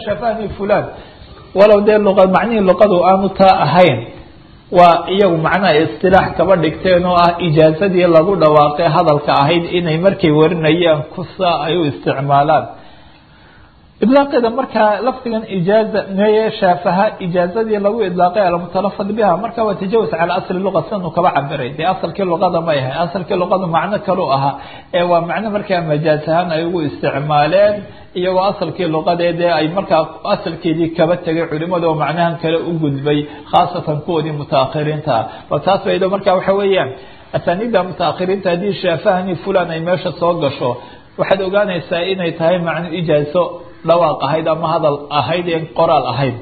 shaafahani fulan walow dee luqa macnihii luqadu aanu taa ahayn waa iyagu macnaha istilaax kaba dhigteen oo ah ijaazadii lagu dhawaaqay hadalka ahayd inay markay warinayaan kusa ay u isticmaalaan idlaaqeeda markaa lafdigan ijaaza meye shaafaha ijaazadii lagu idlaaqay almutalafad biha marka waa tajawuz cala asli luqa sidan uu kaba cabiray dee asalkii luqada ma ahay asalkii luqada macno kalu ahaa ee waa macno markaa majaaz ahaan ay ugu isticmaaleen iyagoo asalkii luqadee dee ay markaa asalkeedii kaba tegay culimada oo macnahan kale u gudbay khaasatan kuwoodii mutaakhiriinta ah bal taas baydo marka waxa weeyaan asaaniidda mutaakhiriinta haddii shaafahani fulan ay meesha soo gasho waxaad ogaanaysaa inay tahay macno ijaazo dhawaaq ahayd ama hadal ahayd en qoraal ahayd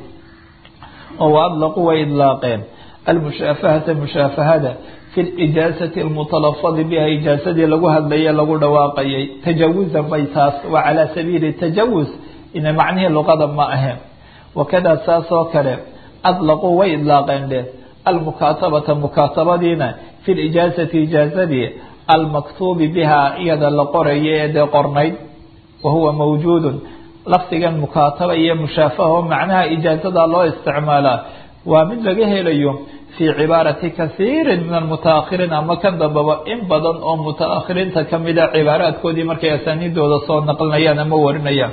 oo adlaqu way idlaaqeen almushaafahata mushaafahada fi lijaazati almutalafadi biha ijaazadii lagu hadlaye lagu dhawaaqayay tajawuzan bay taas waa calaa sabiili tajawuz ina macnihii luqada ma ahayn wakada saas oo kale adlaquu way idlaaqeen dhe almukaatabata mukaatabadiina fi lijaazati ijaazadii almaktuubi biha iyada la qoraya ee dee qornayd wahuwa mawjuudun lafdigan mukaataba iyo mushaafaha oo macnaha ijaazada loo isticmaalaa waa mid laga helayo fii cibaarati kasiirin min almutaakhiriin ama kan dambaba in badan oo mutaakhiriinta kamida cibaaraadkoodii markay asaaniidooda soo naqlinayaan ama warinayaan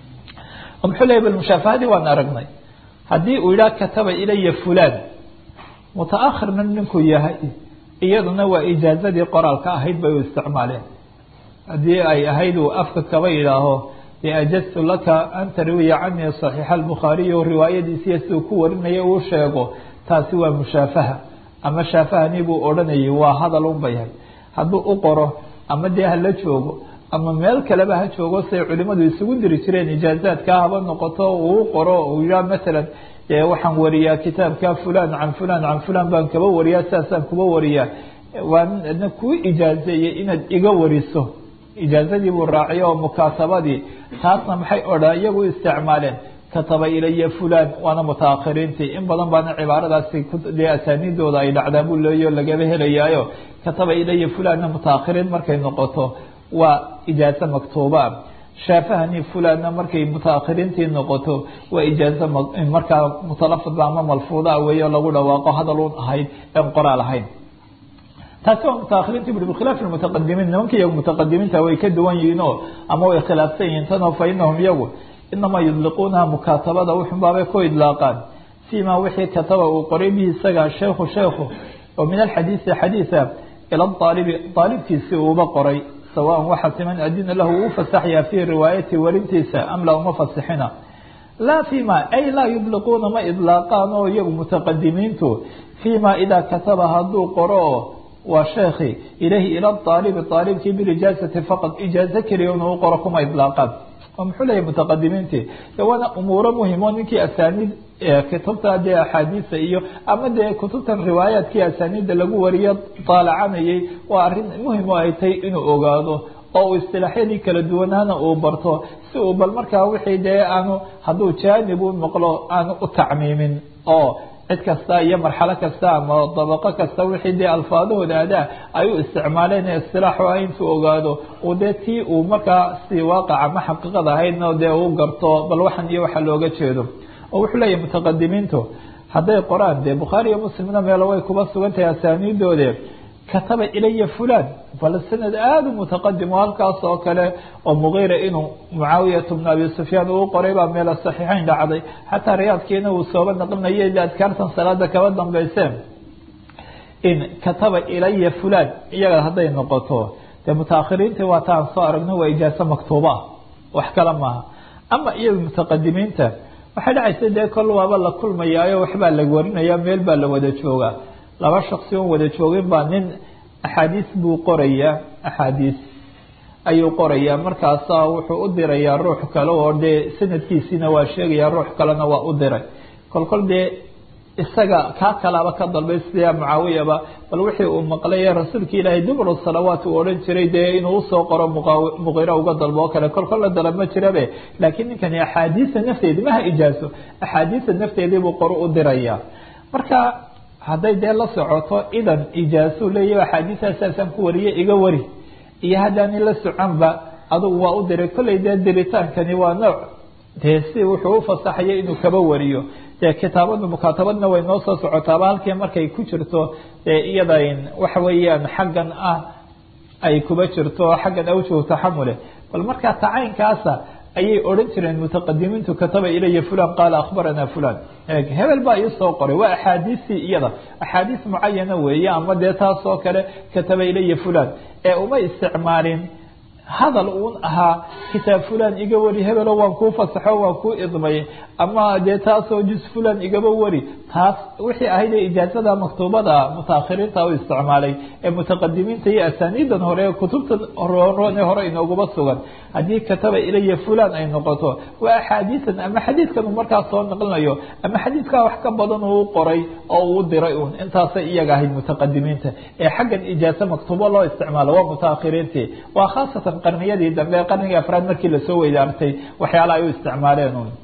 oo muxuu leeyay bal mushaafahadii waan aragnay haddii uu yidhaha kataba ilaya fulaan mutaakhirna ninkuu yahay iyaduna waa ijaazadii qoraalka ahayd bay u isticmaaleen haddii ay ahayd uu afka kaba yidhaaho ajaztu laka an tarwiya canii صaxiixa albukhaariy o riwaayadiisiiyo siduu ku warinaya uu sheego taasi waa mushaafaha ama shaafahani buu odhanayay waa hadal un bayahay hadduu u qoro ama dee hala joogo ama meel kaleba ha joogo say culimadu isugu diri jireen ijaazaadka haba noqoto uu qoro uu yihaa masalan waxaan wariyaa kitaabka fulan can fulan can fulan baan kaba wariyaa sidaasaan kuba wariyaa waana kuu ijaazeeyey inaad iga wariso ijaazadii buu raaciyay oo mukaatabadii taasna maxay odha iyagu isticmaaleen kataba ilaya fulan waana mutaakhiriintii in badan baana cibaaradaasi dee asaaniidooda ay dhacdaa buu leeyo lagaba helayaayo kataba ilaya fulanna mutaakhiriin markay noqoto waa ijaazo maktuubaa shaafahani fulanna markay mutaakhiriintii noqoto waa ijaazo markaa mutalafadba ama malfuudaa weeyo lagu dhawaaqo hadal un ahayd en qoraal ahayn taasi waa mutaakhiriinta bui bikhilaaf mutaqadimiin nimanka iyagu mutaqadimiinta way ka duwan yihiin oo ama way khilaafsan yihiin tanoo fa inahum iyagu inamaa yudliquunaha mukaatabada wuxunbaabay ku idlaaqaan fiima wixii kataba uu qoray bihi isaga sheekhu sheekhu oo min alxadiisi xadiisa ila aalibi aalibkiisi uuba qoray sawaan waxa siman adina lahu uu fasaxyaa fii riwaayati warintiisa am la uma fasixina laa fima ay laa yudliquuna ma idlaaqaan oo iyagu mutaqadimiintu fiima idaa kataba hadduu qoro waa sheekhi ilahi ila aalibi aalibkii bilijaazati faqad ijaazo keliya inuu u qoro kuma idlaaqaan oo muxuu leeyahy mutaqadimiintii de waana umuuro muhimo ninkii asaaniid kutubta dee axaadiisa iyo ama dee kutubtan riwaayaadkii asaaniidda lagu wariyo daalacanayay waa arrin muhim oo ay tahay inuu ogaado oo uu istilaaxyadii kala duwanaana uu barto si uu bal markaa wixii dee aanu hadduu jaanib u noqlo aanu u tacmiimin oo cid kasta iyo marxalo kasta ama dabaqo kasta wixii dee alfaadahooda adaa ay u isticmaaleen ee istilaaxu ah intuu ogaado uu dee tii uu markaa si waaqaca ma xaqiiqada ahaydna dee uu garto bal waxan iyo waxa looga jeedo oo wuxuu leeyahy mutaqadimiintu hadday qoraan dee bukhaari iyo muslimna meelo way kuba sugan tahay asaaniidoode kataba ilaya fulan bal sanad aada u mutaqadim oo halkaas oo kale oo mugiira inuu mucaawiyat bnu abi sufyaan uu qoray baa meela saxiixeyn dhacday xataa riyaadkiina uu sooba naqlinaya ila adkaartan salaada kaba dambeyseen in kataba ilaya fulan iyaga hadday noqoto dee mutaakhiriintii waa taan soo aragno waa ijaaso maktuuba ah wax kale maaha ama iyaga mutaqadimiinta waxay dhacaysa dee kol waaba la kulmayaayo waxbaa la warinaya meel baa la wada joogaa laba shaksi on wada joogin baa nin axaadiis buu qorayaa axaadiis ayuu qorayaa markaasa wuxuu u dirayaa ruux kale oo dee sanadkiisiina waa sheegaya ruux kalena waa u diray kolkol dee isaga kaa kalaaba ka dalbay sida mucaawiyaba bal wixii uu maqlay rasuulka ilaahay dubru salawaat uu odhan jiray dee inuu usoo qoro muqira uga dalbo oo kale kolkolla dalab ma jirabe laakiin ninkani axaadiisa nafteedi maha ijaaso axaadiisa nafteedii buu qoro u diraya marka hadday dee la socoto idan ijaaso leeya axaadiisasaasaan ku wariye iga wari iyo haddaani la soconba adugu waa u diray kollay dee diritaankani waa nooc dee si wuxuu ufasaxaya inuu kaba wariyo dee kitaabada mukaatabadna way noo soo socotaaba halkii markay ku jirto dee iyada waxa weeyaan xaggan ah ay kuba jirto xaggan awjuhu taxamule bal markaa tacaynkaasa ayay odhan jireen mutaqadimiintu kataba ilaya fulan qaala akhbarana fulan hebel baa iisoo qoray waa axaadiistii iyada axaadiis mucayana weeye ama dee taas oo kale kataba ilaya fulan ee uma isticmaalin hadal uun ahaa kitaab fulan iga wari hebelo waan kuu fasaxo waan kuu idmay ama dee taasoo juz fulan igaba wari taas wixii ahayd ee ijaazada maktuubada mutaakhiriinta u isticmaalay ee mutaqadimiinta iyo asaaniidan hore ee kutubta roone hore inooguma sugan haddii kataba ilaya fulan ay noqoto waa axaadiisan ama xadiidkan uu markaas soo naqlinayo ama xadiidkaa wax ka badan uu qoray oo uu diray uun intaasay iyaga ahayd mutaqadimiinta ee xaggan ijaazo maktuubo loo isticmaalo waa mutaakhiriintii waa khaasatan qarniyadii dambe qarnigii afraad markii lasoo weydaartay waxyaalaha ay u isticmaaleen un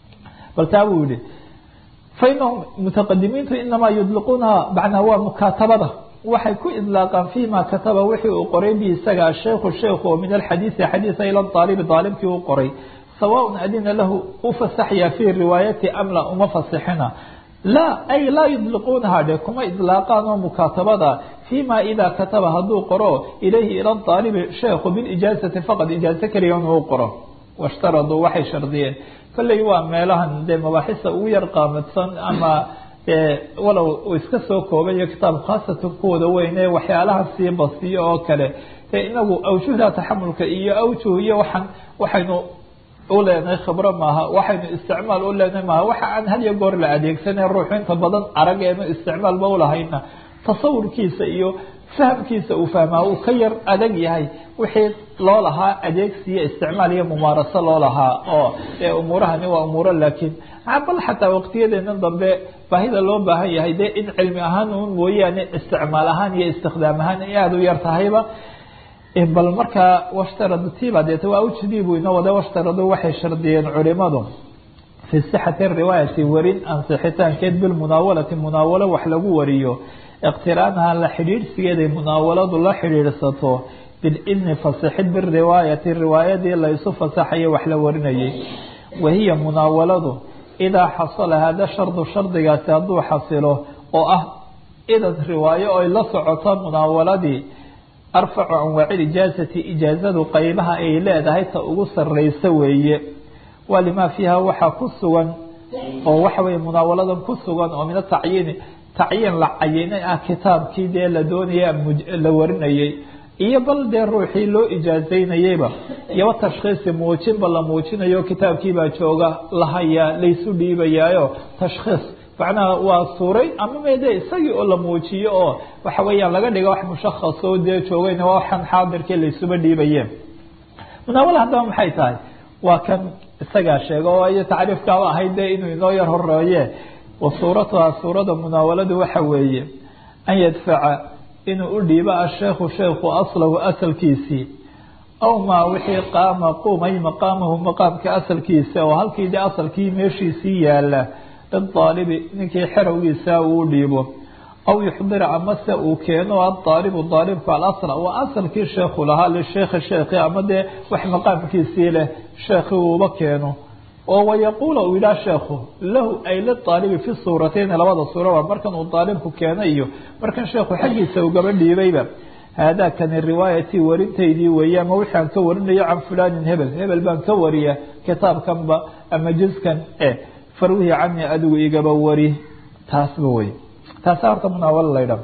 bal taa buu yihi fainahum mutaqadimiintu inamaa yudliquunaha macnaa waa mukaatabada waxay ku idlaaqaan fima kataba wixii uu qoray bi isaga asheikhu sheikhu oo min alxadiisi xadiisa ila aalibi daalibkii u qoray sawaaء adina lahu u fasaxya fii riwaayati am la uma fasixina laa ay laa yudliquunaha dhe kuma idlaaqaan oo mukaatabada fima ida kataba hadduu qoro ilayhi ila aalibi sheikhu bilijaazati faqad ijaazo keliya inuu qoro washtaraduu waxay shardiyeen kolley waa meelahan dee mabaaxisa ugu yar qaamadsan ama walow uu iska soo koobayo kitaab khaasatan kuwada weyne waxyaalaha sii basiyo oo kale dee inagu awjuhda taxamulka iyo awjuh iyo waxaan waxaynu u leenahay khibro maaha waxaynu isticmaal u leenahay maaha waxa aan had iyo goor la adeegsanay ruuxu inta badan arageenu isticmaalba ulahayna tasawurkiisa iyo fahamkiisa uu fahmaa uu ka yar adag yahay wixii loo lahaa adeegsiyo isticmaal iyo mumaaraso loo lahaa oo dee umuurahani waa umuuro laakiin bal xataa waqtiyadeenan dambe baahida loo baahan yahay dee in cilmi ahaan un mooyaane isticmaal ahaan iyo istikhdaam ahaan ay aada u yar tahayba bal markaa washtaradu tiba deeta waa ujidii buu inoo wada washtaradu waxay shardiyeen culimadu fi sixati riwaayati warin ansixitaankeed bilmunaawalati munaawalo wax lagu wariyo iqtiraanaha la xidhiidhsigeeday munaawaladu la xidhiidhsato bilidni fasixid biriwaayati riwaayadii laysu fasaxayo wax la warinayay wahiya munaawaladu idaa xasala hada shardu shardigaasi hadduu xasilo oo ah idan riwaayo oy la socoto munaawaladii arfacu anwaaci ijaazati ijaazadu qeybaha ay leedahay ta ugu sareysa weeye waa limaa fiiha waxaa ku sugan oo waxa weye munaawaladan ku sugan oo min atacyiini tacyiin la cayinay ah kitaabkii dee la doonaya la warinayay iyo bal dee ruuxii loo ijaazaynayeyba iyo tashkhiisi muujinba la muujinayo kitaabkiibaa jooga lahayaa laysu dhiibayaayo tashkhiis macnaha waa suuray ama mede isagii oo la muujiyo oo waxa weeyaan laga dhiga wax mushakhas oo dee joogayna waa waxaan xaadirkii laysuba dhiibayeen munaawala haddaba maxay tahay waa kan isagaa sheega oo iyo tacriifkaaba ahayd dee inuu inoo yar horeeye wa suuratuha suurada munaawaladu waxa weeye an yadfaca inuu u dhiibo asheekhu sheekhu aslahu asalkiisii aw maa wixii qaama qumay maqaamahu maqaamka asalkiisa oo halkii de asalkii meeshiisii yaala lidaalibi ninkii xerowgiisa uu dhiibo aw yuxdira amase uu keeno adaalibu daalibku alasla waa asalkii sheekhu lahaa lisheekhi sheekhi ama dee wax maqaamkiisii leh sheekhi uuba keeno oo wayaquula uu yidhaha sheekhu lahu ay lidaalibi fi suuratayni labada suuraba markan uu daalibku keenay iyo markan sheekhu xaggiisa ugaba dhiibayba haadaa kani riwaayatii warintaydii weeye ama wixii aan ka warinayo can fulaanin hebel hebel baan ka wariya kitaabkanba ama juskan e farwihi cani adigu igaba wari taasba wey taasa horta munaawalo laydha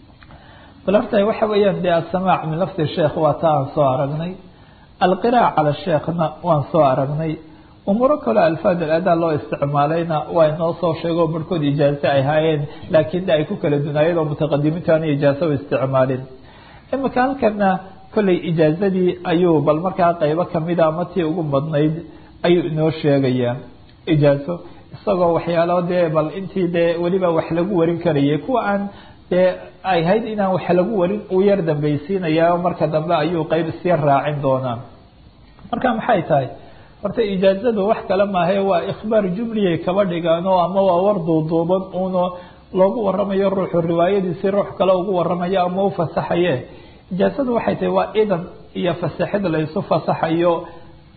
bal horta waxa weeyaan dee asamaac min lafdi sheekh waa taa aan soo aragnay alqiraa'a cala sheekhna waan soo aragnay umuuro kale alfaad aladaa loo isticmaalayna waa inoo soo sheego barhkood ijaazo ay haayeen laakiin de ay ku kala dunaayeen oo mutaqadimiintu aan ijaazo u isticmaalin imika halkana kolley ijaazadii ayuu bal markaa qeybo kamida ama tii ugu badnayd ayuu inoo sheegayaa ijaazo isagoo waxyaalo dee bal intii dee weliba wax lagu warin karayay kuwa aan dee ay hayd inaan wax lagu warin uu yar dambaysiinaya marka dambe ayuu qeyb isya raacin doonaa marka maxay tahay horta ijaazadu wax kale maahe waa ikhbaar jumliyay kaba dhigaan oo ama waa war duuduuban uno loogu waramayo ruuxu riwaayadiisi ruux kale ugu waramayo ama u fasaxaye ijaazadu waxay tahay waa idan iyo fasaxid laysu fasaxayo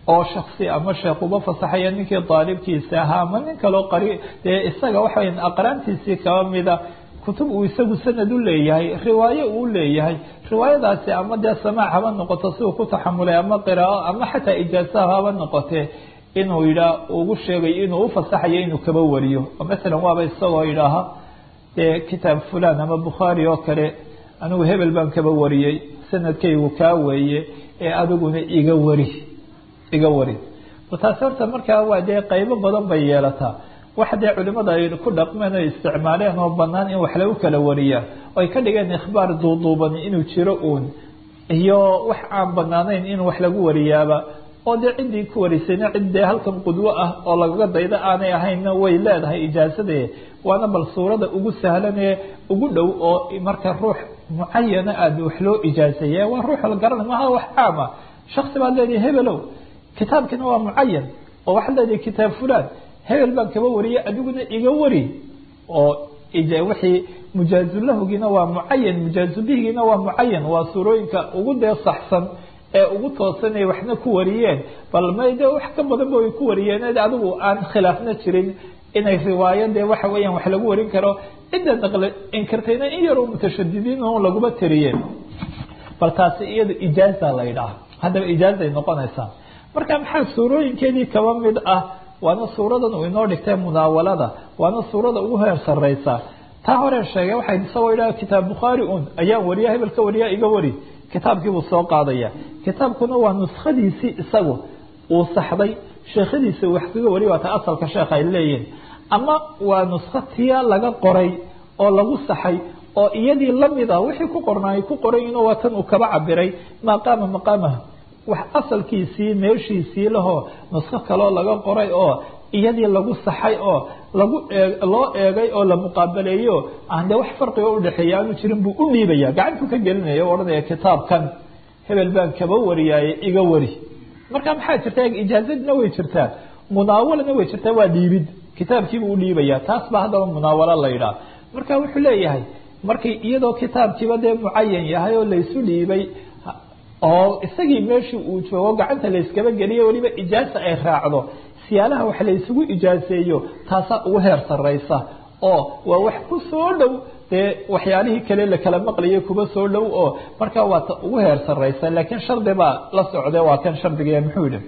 oo shaksi ama sheekh uba fasaxaya ninkii daalibkiisa ahaa ama nin kaloo qari dee isaga waxawy aqraantiisii kaba mida kutub uu isagu sanad u leeyahay riwaayo uu leeyahay riwaayadaasi ama dee samaac haba noqoto si uu ku taxamulay ama qiraao ama xataa ijaasaha haba noqotee inuu yidhaa ugu sheegayo inuu ufasaxayo inuu kaba wariyo oo masalan waaba isagoo yidhaaha dee kitaab fulan ama bukhaari oo kale anigu hebel baan kaba wariyey sanadkaygu kaa weeye ee adiguna iga wari iga wari taasi horta markaa waa dee qaybo badan bay yeelataa waxa dee culimada ay ku dhaqmeen o isticmaaleen oo banaan in wax lagu kala wariyaa oo ay ka dhigeen ikhbaar duuduuban inuu jiro uun iyo wax aan banaanayn in wax lagu wariyaaba oo dee ciddii ku warisayna cid dee halkan qudwo ah oo lagaga daydo aanay ahaynna way leedahay ijaazadee waana bal suurada ugu sahlanee ugu dhow oo marka ruux mucayana aada wax loo ijaazeeye waa ruux la garana maha wax caama shaksi baad leedahay hebelow kitaabkina waa mucayan oo waxaad leedahay kitaab fulan hebel baan kaba wariyay adiguna iga wari oo wixii mujaazulahugina waa mucayan mujaazubihigiina waa mucayan waa suurooyinka ugu dee saxsan ee ugu toosan ay waxna ku wariyeen bal may de wax ka badanba way ku wariyeen adigu aan khilaafna jirin inay riwaayo dee waxa weeyaan wax lagu warin karo cidda naqle inkirtayna in yaroo mutashadidiin oo laguma tiriyeen bal taasi iyada ijaaza la yidhaaha haddaba ijaazay noqonaysaa marka maxaa suurooyinkeedii kaba mid ah waana suuradan uu inoo dhigtay munaawalada waana suurada ugu heer sareysa taa hore sheegay waxay isagoo yidhaha kitaab bukhaari un ayaan wariya hebel ka wariya iga wari kitaabkiibuu soo qaadaya kitaabkuna waa nuskhadiisii isagu uu saxday sheekhadiisa wax kaga wariya waata asalka sheekha ay leeyihin ama waa nuskho tiya laga qoray oo lagu saxay oo iyadii lamida wixii ku qornaay ku qorayin waa tan uu kaba cabiray maqaama maqaamaha wax asalkiisii meeshiisii lahoo nusko kaloo laga qoray oo iyadii lagu saxay oo lagu loo eegay oo la muqaabaleeyo aan dee wax farqiga udhexeeya aanu jirin buu u dhiibaya gacantuu ka gelinaya o odhanaya kitaabkan hebel baan kaba wariyaaye iga wari marka maxaa jirta ijaazadna way jirtaa munaawalana way jirtaa waa dhiibid kitaabkiibuu u dhiibaya taas baa haddaba munaawalo la yidhaha marka wuxuu leeyahay markay iyadoo kitaabkiiba dee mucayan yahay oo laysu dhiibay oo isagii meeshii uu joogo gacanta layskaba geliyo weliba ijaaza ay raacdo siyaalaha wax laysugu ijaazeeyo taasaa ugu heer sareysa oo waa wax ku soo dhow dee waxyaalihii kale lakala maqlayo kuba soo dhow oo markaa waa ta ugu heer sareysa laakiin shardi baa la socde waa kan shardiga muxuu yihi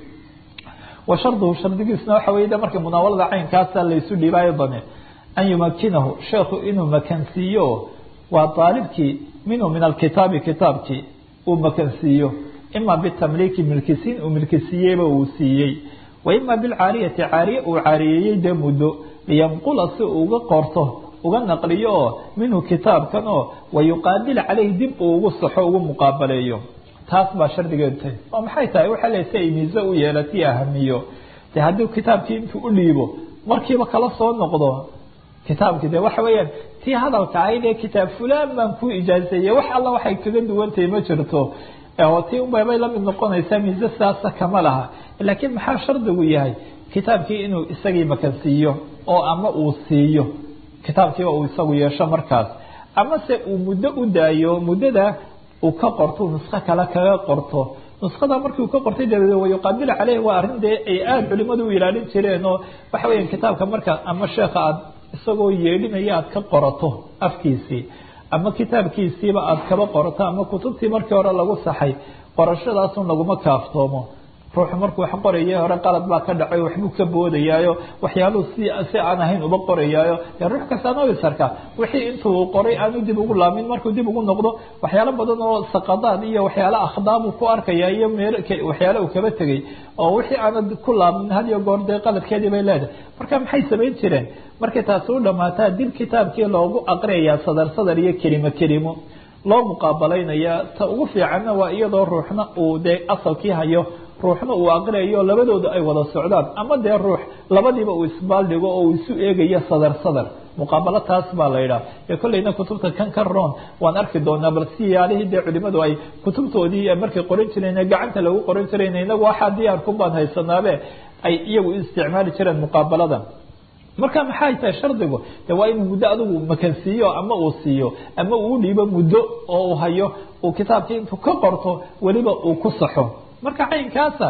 wa sharduhu shardigiisna waxa wey de marka munaawalada caynkaasa laysu dhiibaayo bane an yumakinahu sheekhu inuu makansiiyo waa daalibkii minhu min alkitaabi kitaabkii uu makansiiyo ima bitamliiki milkisiin uu milkisiiyeyba uu siiyey wa ima bilcaariyati caariye uu caariyeeyey dee muddo liyanqula si uu uga qorto uga naqliyo oo minhu kitaabkan oo wayuqaabil caleyh dib uu ugu saxo ugu muqaabaleeyo taas baa shardigeedu tahay oo maxay tahay waxa le si ay miise u yeelati ahamiyo de haddii kitaabkii intuu u dhiibo markiiba kala soo noqdo kitaabkii de waxa weeyaan tii hadalka ahayd ee kitaab fulan baan ku ijaazeeyey wax alla waxay kaga duwantahay ma jirto oo tii unbabay lamid noqonaysaa miise saasa kama laha laakiin maxaa shardigu yahay kitaabkii inuu isagii makansiiyo oo ama uu siiyo kitaabkiiba uu isagu yeesho markaas ama se uu muddo u daayo muddada uu ka qorto nusko kale kaga qorto nuskada markii uu ka qortay dabadeed wayuqaabil caleyh waa arrin dee ay aada culimadu u ilaalin jireen oo waxa weya kitaabka marka ama sheekha aad isagoo yeedhinaya aad ka qorato afkiisii ama kitaabkiisiiba aad kaba qorato ama kutubtii markii hore lagu saxay qorashadaasun laguma kaaftoomo ruuxu markuu wax qoraya hore qalad baa ka dhacay waxbuu ka boodayaayo waxyaaluhu si si aan ahayn uba qorayaayo dee ruux kastaan obisarka wixii intuu qoray aanu dib ugu laamin markuu dib ugu noqdo waxyaalo badan oo saqadaad iyo waxyaalo akhdaabuu ku arkaya iyo meel waxyaalo uu kaba tegay oo wixii aanad ku laamin had iyo goor dee qaladkeedii bay leedahay marka maxay samayn jireen markay taasi u dhamaataa dib kitaabkii loogu aqriyayaa sadar sadar iyo kelimo kelimo loo muqaabalaynaya ta ugu fiicanna waa iyadoo ruuxna uu dee asalkii hayo ruuxna uu aqriyayo labadooda ay wada socdaan ama dee ruux labadiiba uu isbaaldhigo oo uu isu eegayo sadar sadar muqaabalo taas baa la yidhaha ee kolleyna kutubta kan ka roon waan arki doonaa bal siyaalihii dee culimadu ay kutubtoodii markay qoran jireen gacanta lagu qoran jireen inagu waxaa diyaarku baan haysanaabe ay iyagu isticmaali jireen muqaabaladan marka maxay tahay shardigu de waa inuu muddo adigu makansiiyo ama uu siiyo ama uu dhiibo muddo oo uu hayo uu kitaabkii intuu ka qorto weliba uu ku saxo marka caynkaasa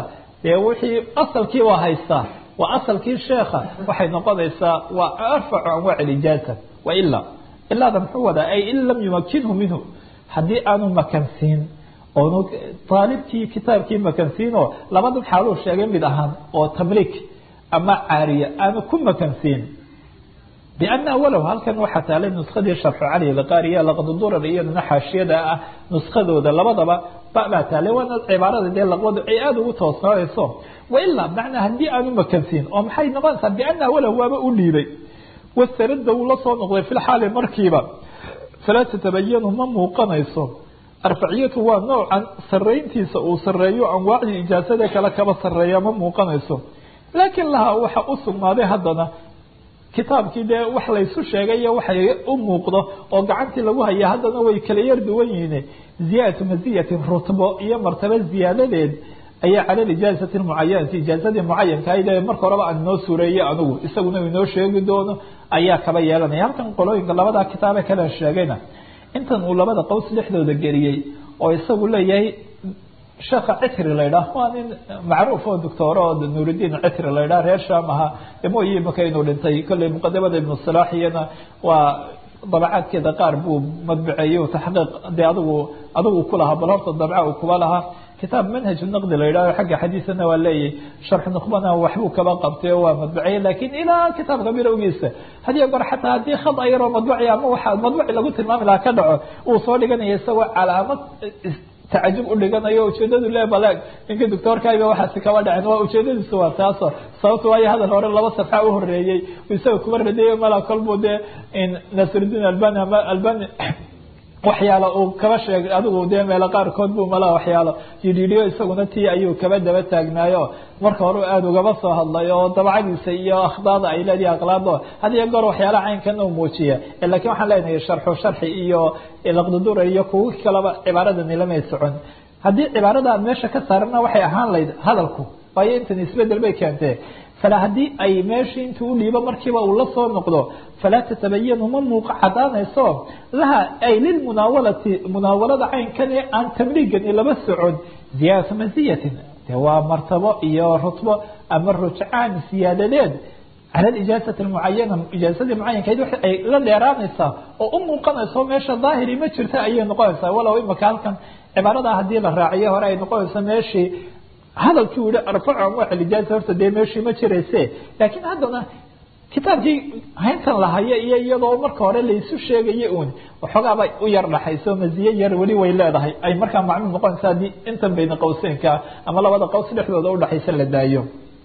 dee wixii asalkii waa haystaa waa asalkii sheekha waxay noqonaysaa waa arfacu anwaac lijaaza waila ilaada muxuu wadaa ay in lam yumakinhu minhu haddii aanu makansiin oonu aalibkii kitaabkii makansiinoo labada xaaluu sheegay mid ahaan oo tamliik ama caariya aanu ku makansiin بأن walow halkan waxaa taalay نuskadii sharxu cali lqaariya laqdudurar iyadana xaashiyada ah nuskadooda labadaba baa taalay waana cibaarada dee laqwadu ay aada ugu toosnaanayso wailaa macnaa haddii aanu makansiin oo maxay noqonaysaa بأna walow waaba u dhiibay wasarada uu la soo noqday fi lxaali markiiba falaa tatabayanu ma muuqanayso arfaciyatu waa noocan sarayntiisa uu sareeyo anwaacdii ijaasada kale kaba sareeya ma muuqanayso laakiin laha waxa u sugnaaday haddana kitaabkii dee wax laysu sheegay iyo waxay u muuqdo oo gacantii lagu haya haddana way kala yar duwan yihiin ziyaadatu maziyatin rutbo iyo martaba ziyaadadeed ayaa cala ijaazati mucayanati ijaazadii mucayankahayd ee marka horeba aan inoo suureeyey anugu isaguna inoo sheegi doono ayaa kaba yeelanaya halkan qolooyinka labadaa kitaabe kale sheegayna intan uu labada qows dhexdooda geliyey oo isagu leeyahay sheekha citri laydhaah waa nin macruuf oo doctoor oo nuuridiin citri laydhaah reer sham ahaa mooyi imaka inuu dhintay kolley muqadamada ibnu salaax iyana waa dabacaadkeeda qaar buu madbaceeyey taxqiiq dee adigu adigu ku lahaa bal horta dabca uu kuba lahaa kitaab manhaj naqdi la yidhahho xagga xadiisana waa leeyahy sharx nuqbana waxbuu kaba qabtay oo waa madbaciyey lakin ilaa kitaabka bilowgiisa hadiyo goor xataa haddii khad ayaroo madbaci ama waxa madbaci lagu tilmaami lahaa ka dhaco uu soo dhiganaya isagoo calaamad tacajub udhiganayo ujeedadu le baleeg ninka doctoorkayba waxaasi kaba dhacen waa ujeedadiisu waa taaso sababto waayo hadal hore laba safxa uhoreeyey isaga kuba radeeyo mala kolbuu dee nasrudiin albani ama albani waxyaalo uu kaba sheegay adigu dee meelo qaarkood buu malaa waxyaalo yidhiidhiyo isaguna tii ayuu kaba daba taagnaayo marka hore aada ugaba soo hadlay oo dabcadiisa iyo akhdaada ay leedihi aqlaado hadiyo goor waxyaalaha caynkan u muujiya lakin waxaan leenahay sharxu sharxi iyo laqdudura iyo kuwo kalaba cibaaradani lamay socon haddii cibaarada aan meesha ka saarana waxay ahaan layd hadalku waayo intan isbedel bay keentee fala haddii ay meeshii intuu u dhiibo markiiba uu la soo noqdo falaa tatabayanu ma muuqa cadaanayso laha ay lilmunaawalati munaawalada caynkan ee aan tabliigani laba socon ziyaadata maziyatin de waa martabo iyo rutbo ama rujcaan siyaadadeed cala ijaazati mucayana ijaazadii mucayankayd wa ay la dheeraanaysaa oo u muuqanayso meesha daahiri ma jirta ayay noqonaysaa walow imaka halkan cibaarada haddii la raaciyo hore ay noqonayso meeshii hadalkii u yihi arfacu anwaac lijaaza horta dee meeshii ma jirayse laakiin haddana kitaabkii hayntan lahayo iyo iyadoo marka hore laysu sheegayo un waxoogaaba u yar dhaxayso maziye yar weli way leedahay ay markaa macluum noqonaysa haddii intan bayna qawseynka ama labada qaws dhexdooda udhaxaysa la daayo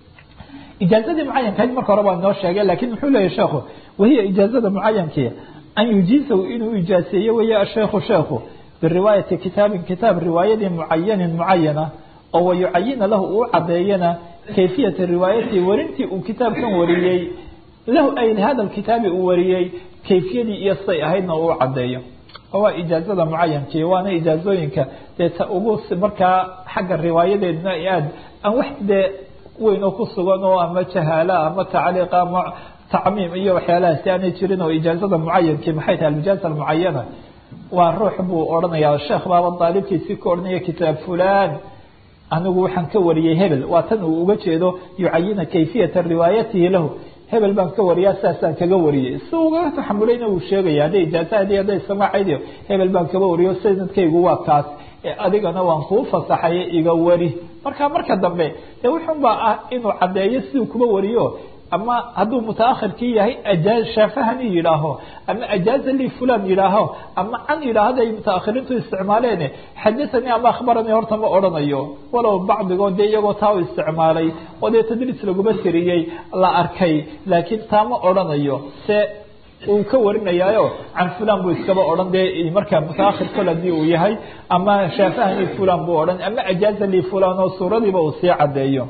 ijaazadii mucayankahayd marka hore baa inoo sheegay lakin muxuu leeyahy sheekhu wahiya ijaazada mucayankii an yujiizahu inuu ijaaseeyo weeye asheikhu sheekhu biriwaayati kitaabin kitaab riwaayadii mucayanin mucayana oo wayucayina lahu uu cadeeyana kayfiyata riwaayatihi warintii uu kitaabkan wariyey lahu ay hada kitaabi uu wariyey kayfiyadii iyo say ahaydna uu cadeeyo waa ijaazada mucayankii waana ijaazooyinka dee ta ugu markaa xagga riwaayadeedna aad aan wax dee weyn oo ku sugan oo ama jahaala ama tacliiq ama tacmiim iyo waxyaalahaasi aanay jirin oo ijaazada mucayankii maxay tahay alijaaza almucayana waa ruux buu odhanaya sheekh baaba daalibkiisii ka odhanaya kitaab fulan anigu waxaan ka wariyey hebel waa tan uu uga jeedo yucayina kayfiyata riwaayatihi lahu hebel baan ka wariyaa saasaan kaga wariyey si uga taxamulayna uu sheegaya hadday ijaazahadi hadday samaacayd hebel baan kaba wariyo sanadkaygu waa kaas adigana waan kuu fasaxay iga wari marka marka dambe de wuxun baa ah inuu caddeeyo siduu kuba wariyo ama hadduu mutaakhirkii yahay ajaaz shaafahani yidhaaho ama ajaaza li fulan yidhaaho ama can yidhaahda ay mutaakhiriintu isticmaaleen xadathanii ama akhbaranii horta ma odhanayo walow bacdigood dee iyagoo taa u isticmaalay oo dee tadriis laguma tiriyey la arkay laakiin taa ma odhanayo se uu ka warinayaayo can fulan buu iskaba odhan dee markaa mutaakhir kol hadii uu yahay ama shaafahani fulan buu odhan ama ajaaza li fulan oo suuradiiba uu sii cadeeyo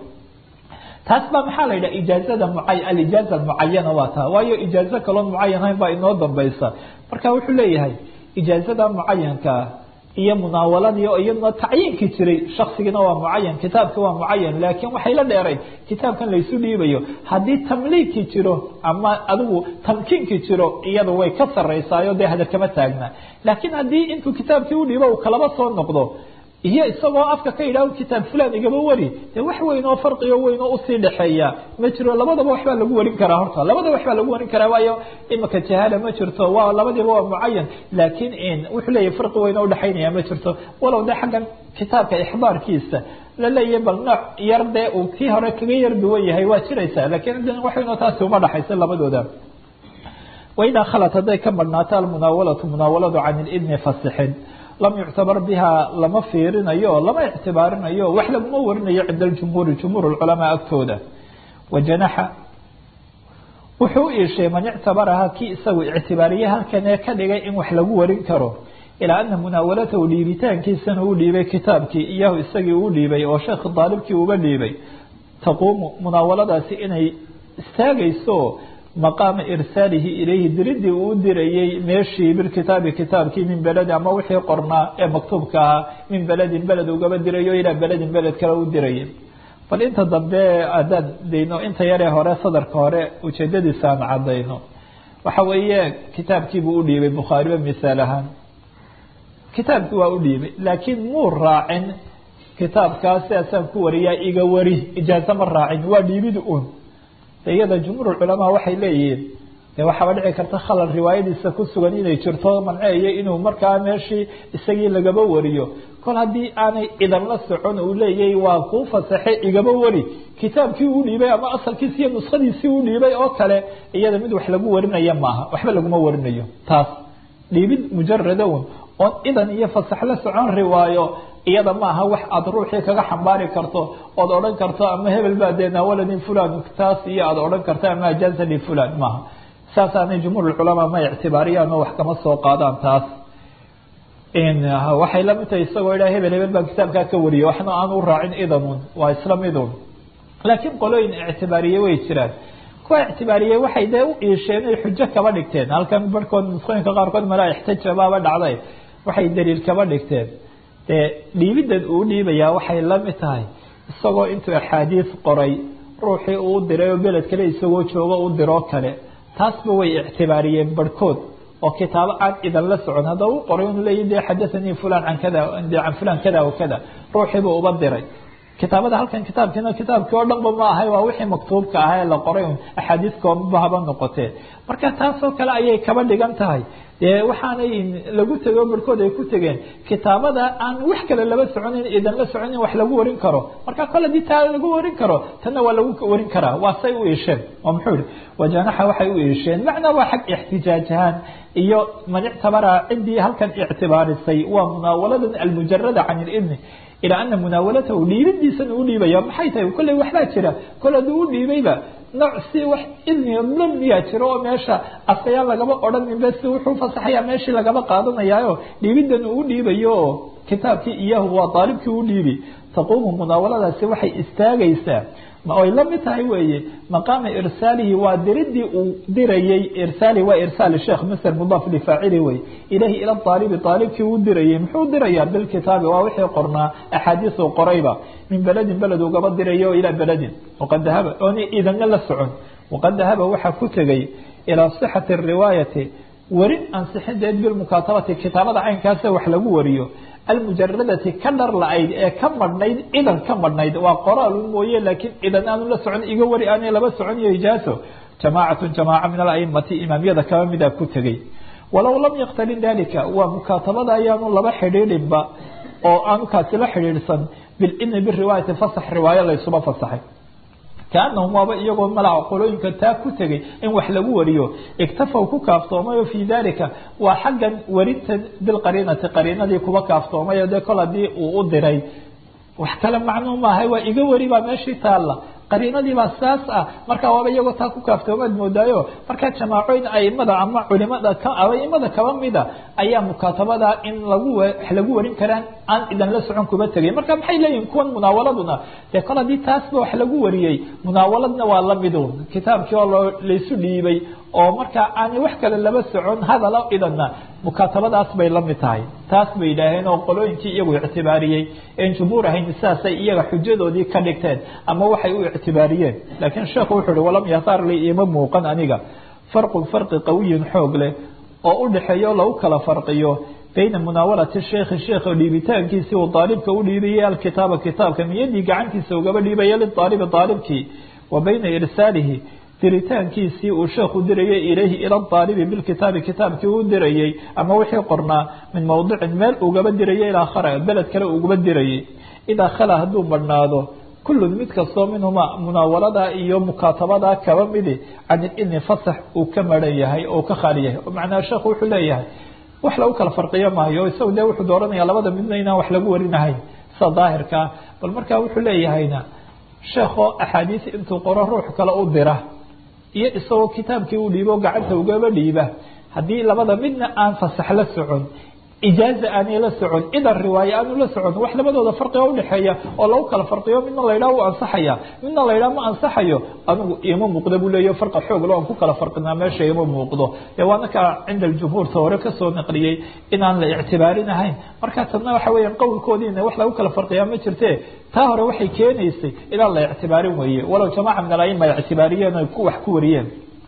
taas baa maxaa la yidhaha ijaazada alijaaza mucayana waa taa waayo ijaazo kaloon mucayan hayn baa inoo dambaysa marka wuxuu leeyahay ijaazada mucayankaa iyo munaawaladii oo iyaduna tacyiinkii jiray shaksigiina waa mucayan kitaabki waa mucayan laakiin waxay la dheerayn kitaabkan laysu dhiibayo haddii tamliikii jiro ama adigu tamkiinkii jiro iyadu way ka saraysaayo dee hadal kama taagna laakiin haddii intuu kitaabkii udhiibo uu kalaba soo noqdo iyo isagoo afka ka yidhah kitaab fulan igaba wari dee wax weyn oo farqigo weyn oo usii dhexeeya ma jiro labadaba waxbaa lagu warin karaa horta labadaba waxbaa lagu warin karaa waayo imika jahaala ma jirto waa labadiiba waa mucayan laakiin wuxuu leeyahy farqi weyn oo udhexaynaya ma jirto walow de xaggan kitaabka ixbaarkiisa laleeyahy bal nooc yar dee uu kii hore kaga yar duwan yahay waa jiraysaa lakiin waxaynoo taasi uma dhaxaysa labadooda waidaa khalat hadday ka madhnaato almunaawalatu munaawaladu can ilidni fasixin lam yuctabar biha lama fiirinayo o lama ictibaarinayo wax laguma warinayo cinda aljumhuuri jumhuur lculamaa agtooda wajanaxa wuxuu u iishay man ictabaraha kii isagu ictibaariye halkan ee ka dhigay in wax lagu warin karo ilaa ana munaawalatahu dhiibitaankiisana uu dhiibay kitaabkii iyahu isagii uu dhiibay oo sheekh daalibkii uba dhiibay taquumu munaawaladaasi inay istaagayso maqaama irsaalihi ilayhi diridii uu dirayey meeshii bilkitaabi kitaabkii min beledi ama wixii qornaa ee maktuubka ahaa min beledin beled ugaba dirayo ilaa beledin beled kale u dirayay bal inta dambe haddaan dayno inta yaree hore sadarka hore ujeedadiisa aan cadayno waxa weeye kitaabkiibuu u dhiibay bukhaariba misaal ahaan kitaabkii waa u dhiibay laakiin muu raacin kitaabkaas sidaasaan ku wariyaa iga wari ijaazo ma raacin waa dhiibid un iyada jumhuur culamaa waxay leeyihiin de waxaaba dhici karta khalal riwaayadiisa ku sugan inay jirto manceeyo inuu markaa meeshii isagii lagaba wariyo kol haddii aanay idan la socon uu leeyahy waa kuu fasaxe igaba wari kitaabkii uu dhiibay ama asalkiisi iyo nuskhadiisii uu dhiibay oo kale iyada mid wax lagu warinaya maaha waxba laguma warinayo taas dhiibid mujaradawn oon idan iyo fasax la socon riwaayo iyada maaha wax aada ruuxii kaga xambaari karto ood odhan karto ama hebel baa dee naawalani fulan taas iyo aada odhan karto ama ajaazani fulan maaha saasaanay jumhuur culamaa ma ictibaariyaan oo wax kama soo qaadaan taas waxay lamid tahay isagoo idhaa hebel hebel baa kitaabkaa ka wariyay waxna aan u raacin idanun waa isla midun laakiin qolooyin ictibaariye way jiraan kuwa ictibaariyey waxay dee u iisheen ay xujo kaba dhigteen halkan barhkood nusqooyinka qaarkood malaa ixtijabaaba dhacday waxay daliil kaba dhigteen dee dhiibidan uu dhiibayaa waxay la mid tahay isagoo intuu axaadiis qoray ruuxii uu diray oo beled kale isagoo joogo u diroo kale taasba way ictibaariyeen barhkood oo kitaabo aan idan la socon haddaba u qoray inu leeyi de xadathanii fulan can kada can fulan kada wa kada ruuxiibuu uba diray kitaabada halkan kitaabkiina kitaabkii oo dhanba ma ahay waa wixii maktuubka ah ee la qoray un axaadiis koomaba haba noqotee marka taasoo kale ayay kaba dhigan tahay dee waxaanay lagu tego barhkood ay ku tegeen kitaabada aan wax kale laba soconin idan la soconin wax lagu warin karo marka kole hadii taa lagu warin karo tanna waa lagu warin karaa waa say u iisheen oo muxuu ihi wajanaxa waxay u iisheen macnaa waa xag ixtijaaj ahaan iyo man ictabara ciddii halkan ictibaarisay waa munaawaladan almujarada can ilidni ilaa ana munaawalatahu dhiibidiisana u dhiibaya maxay tahay kolley waxbaa jira kol hadduu u dhiibayba nooc si wax idniga lamniyaa jiro oo meesha asayaan lagaba odhaninba si wuxuu fasaxayaa meeshii lagaba qaadanayaayo dhiibidan uu dhiibayo oo kitaabkii iyahu waa daalibkii u dhiibi taquumu munaawaladaasi waxay istaagaysaa ay la mid tahay weeye maqaama irsaalihi waa diridii uu dirayey irsaali waa irsaal sheekh masr mudaaf lifaacili wey ilahi ila aalibi aalibkii uu dirayey muxuu dirayaa bilkitaabi waa wixii qornaa axaadiisu qorayba min beledin beled ugaba dirayo ilaa beledin waqad dahaba oona idanna la socon waqad dahaba waxaa ku tegay ilaa sixati riwaayati warin ansixinteed bilmukaatabati kitaabada caynkaasa wax lagu wariyo almujaradati ka dhar la-ayd ee ka madhnayd idan ka madhnayd waa qoraal mooye laakiin idan aanu la socon iga wari aanay laba socon iyo ijaaso jamaacatu jamaaca min alaimati imaamyada kaba mida ku tegey walow lam yaktalin dalika waa mukaatabada ayaanu laba xidhiidhinba oo aanu kaasi la xidhiidhsan bilidni biriwaayati fasax riwaayo laysuba fasaxay kaanahum waaba iyagoo malaca qolooyinka taa ku tegay in wax lagu wariyo iktafaw ku kaaftoomayo fii dalika waa xaggan warinta bilqariinati qariinadii kuba kaaftoomayo dee kol haddii uu u diray wax kale macnuu maahay waa iga wari baa meeshii taalla qariinadii baa saas ah marka waaba iyagoo taa ku kaaftoomaad moodaayo markaa jamaacooyin aimada ama culimada aimada kaba mida ayaa mukaatabada in lagu wax lagu warin karaan aan idan la socon kuba tegay marka maxay leeyihin kuwan munaawaladuna dee kol haddii taasba wax lagu wariyey munaawaladna waa lamidun kitaabkii oo loo laysu dhiibay oo markaa aanay wax kale laba socon hadala idanna mukaatabadaas bay la mid tahay taas bay yidhaaheen oo qolooyinkii iyagu ictibaariyey en jumhuur ahayn sidaasay iyaga xujadoodii ka dhigteen ama waxay u ictibaariyeen laakiin sheekhu wuxuu uhi walam yahtaar li ima muuqan aniga farqun farqi qawiyin xoog leh oo u dhexeeyo lagu kala farqiyo bayna munaawalati sheikhi sheikha dhiibitaankiisii uu daalibka u dhiibayay alkitaaba kitaabka niyadii gacantiisa ugaba dhiibaya lidaalibi daalibkii wa bayna irsaalihi diritaankiisii uu sheekhu dirayay ilayhi ila daalibi bilkitaabi kitaabkii u dirayey ama wixii qornaa min mowdicin meel ugaba dirayay ilaa khara beled kale ugaba dirayay idaa khala hadduu badhnaado kullun mid kastoo minhuma munaawalada iyo mukaatabada kaba midi can ilidni fasax uu ka maran yahay oo ka khaali yahay oo macnaha sheekhu wuxuu leeyahay wax lagu kala farqiyo maayo isagu dee wuxuu dooranaya labada midna inaan wax lagu warinahayn sida daahirka ah bal markaa wuxuu leeyahayna sheekoo axaadiis intuu qoro ruux kale u dira iyo isagoo kitaabkii u dhiibo gacanta ugaba dhiiba haddii labada midna aan fasax la socon ijaaza aanay la socon idan riwaaye aanu la socon wax labadooda farqiga udhexeeya oo lagu kala farqiyo midna la yidhaha u ansaxaya midna la yidhaha ma ansaxayo anigu ima muuqda buu leeya farqa xooglo aan ku kala farqinaa meesha ima muuqdo dee waana ka cinda aljumhuurta hore kasoo naqliyey inaan la ictibaarinahayn marka tadna waxa weeyaan qowlkoodiina wax lagu kala farqiyaa ma jirte taa hore waxay keenaysay inaan la ictibaarin weeye walow jamaaca min alaima ay ictibaariyeen ay wax ku wariyeen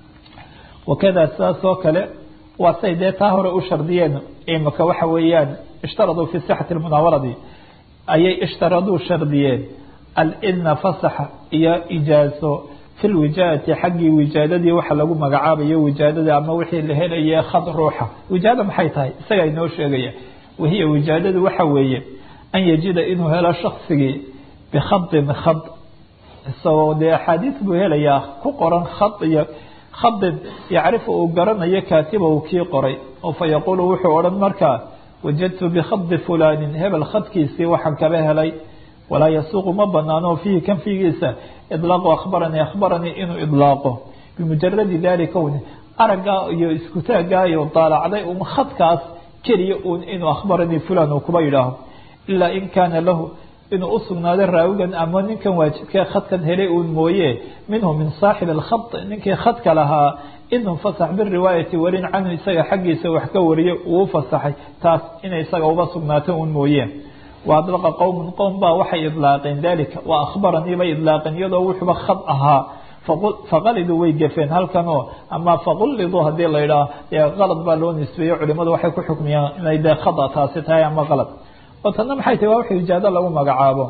wakada sidaas oo kale waa say dee taa hore u shardiyeen imika waxa weeyaan ishtaraduu fi sixati munaawaladi ayay ishtaraduu shardiyeen alidna fasaxa iyo ijaazo fi lwijaadati xaggii wijaadadii waxa lagu magacaabayo wijaadada ama wixii la helaye khad ruuxa wijaada maxay tahay isagaa inoo sheegaya wahiya wijaadadu waxa weeye an yajida inuu helo shaksigii bikhadin khad isagoo dee axaadiis buu helayaa ku qoran khad iyo khadin yacrifu uu garanayo kaatibahu kii qoray oo fa yaquulu wuxuu odhan markaa wajadtu bikhadi fulaanin hebel khadkiisii waxaan kaba helay walaa yasuuqu ma banaano fiihi kan fiigiisa idlaaqu akhbaranii akhbaranii inuu idlaaqo bimujaradi dalika un araggaa iyo iskutaaggaa iyo daalacday un khadkaas keliya uun inuu akhbaranii fulaan uu kuba yidhaaho ilaa in kaana lahu inuu usugnaado raawigan ama ninkan waajibkee khadkan helay uun mooye minhu min saaxib alkhad ninkii khadka lahaa inuu fasax biriwaayati warin canhu isaga xaggiisa wax ka wariyo uu fasaxay taas inay isaga uba sugnaato uun mooye wa adlaqa qowmun qowm baa waxay idlaaqeen dalika wa akhbaranii bay idlaaqeen iyadoo wuxuuba khad ahaa faqaliduu way gafeen halkan oo ama faquliduu hadii la yidhaah dee qalad baa loo nisbeeyo culimadu waxay ku xukmiyaan inay dee khada taasi tahay ama qalad oo tanna maxay tahi waa wax ijaado lagu magacaabo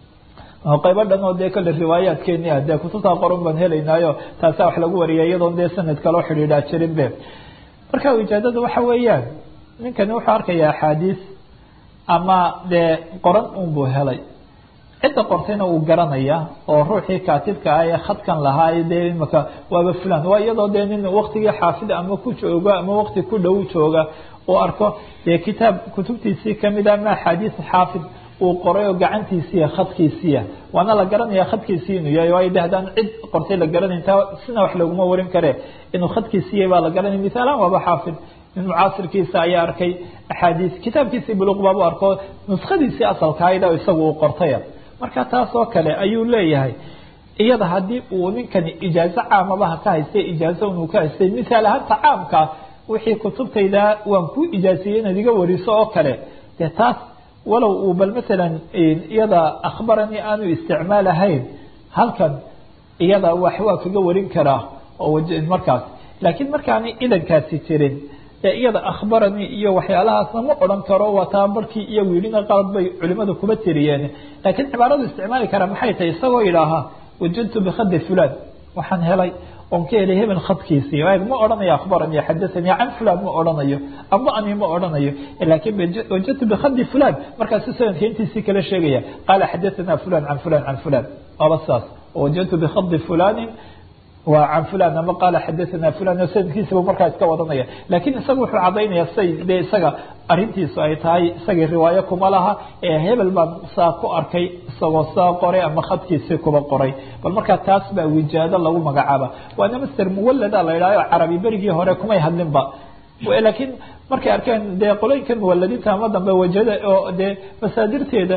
qaybo dhan oo dee kale riwaayaadkeeni ah dee kutubtaa qoran baan helaynaayo taasaa wax lagu wariya iyadoon dee sanad kaloo xidhiidhaa jirin be marka ijaadada waxa weeyaan ninkani wuxuu arkaya axaadiis ama dee qoran un buu helay cidda qortayna wuu garanaya oo ruuxii kaatibka ah ee khadkan lahaa dee imaka waaba fulan waa iyadoo dee nin waktigii xaafid ama ku jooga ama wakti ku dhow jooga uu arko dee kitaab kutubtiisii kamid a ama axaadiis xaafid uu qoray oo gacantiisiiya khadkiisiiya waana la garanaya khadkiisii inuu yahay waayo de haddaan cid qortay la garanayn taa sina wax laguma warin kare inuu khadkiisiiya baa la garanaya misaalaan waaba xaafid nin mucaasirkiisa ayaa arkay axaadiis kitaabkiisii buluq baabu arko nuskhadiisii asalkahayd isagu uu qortaya marka taas oo kale ayuu leeyahay iyada haddii uu ninkani ijaazo caamabaha ka haystay ijaazo inuu ka haystay misaal ahaanta caamka wixii kutubtayda waan kuu ijaasiyey inaad iga wariso oo kale dee taas walow uu bal masalan iyada akhbaranii aanu isticmaalahayn halkan iyada wax waa kaga warin karaa oo markaas laakiin markaani idankaasi jirin ee iyada akhbaranii iyo waxyaalahaasna ma odhan karo waa taa markii iyo wiilina qalad bay culimadu kuba tiriyeen laakiin cibaaradu isticmaali karaa maxay tahay isagoo yidhaaha wajadtu bikhadi fulan waxaan helay oon ka helay hebel khadkiisii ma odhanayo akhbaranii xadathanii can fulan ma odhanayo amba ani ma odhanayo laakiin wajadtu bikhadi fulan markaasu sanadka intiisii kala sheegaya qaala xadathana fulan can fulan can fulan waaba saas wajadtu bikhadi fulanin waa can fulan ama qaala xadathana fulan oo sanadkiisaba markaa iska wadanaya laakiin isaga wuxuu cadaynaya say dee isaga arintiisu ay tahay isagii riwaayo kuma laha ee hebel baan saa ku arkay isagoo saa qoray ama khadkiisii kuba qoray bal markaa taas baa wijaado lagu magacaaba waana master muwalada la yidhahyo carabi berigii hore kumay hadlinba laakiin markay arkeen dee qolooyinkan muwaladiinta ama dambe wajada oo dee masaadirteeda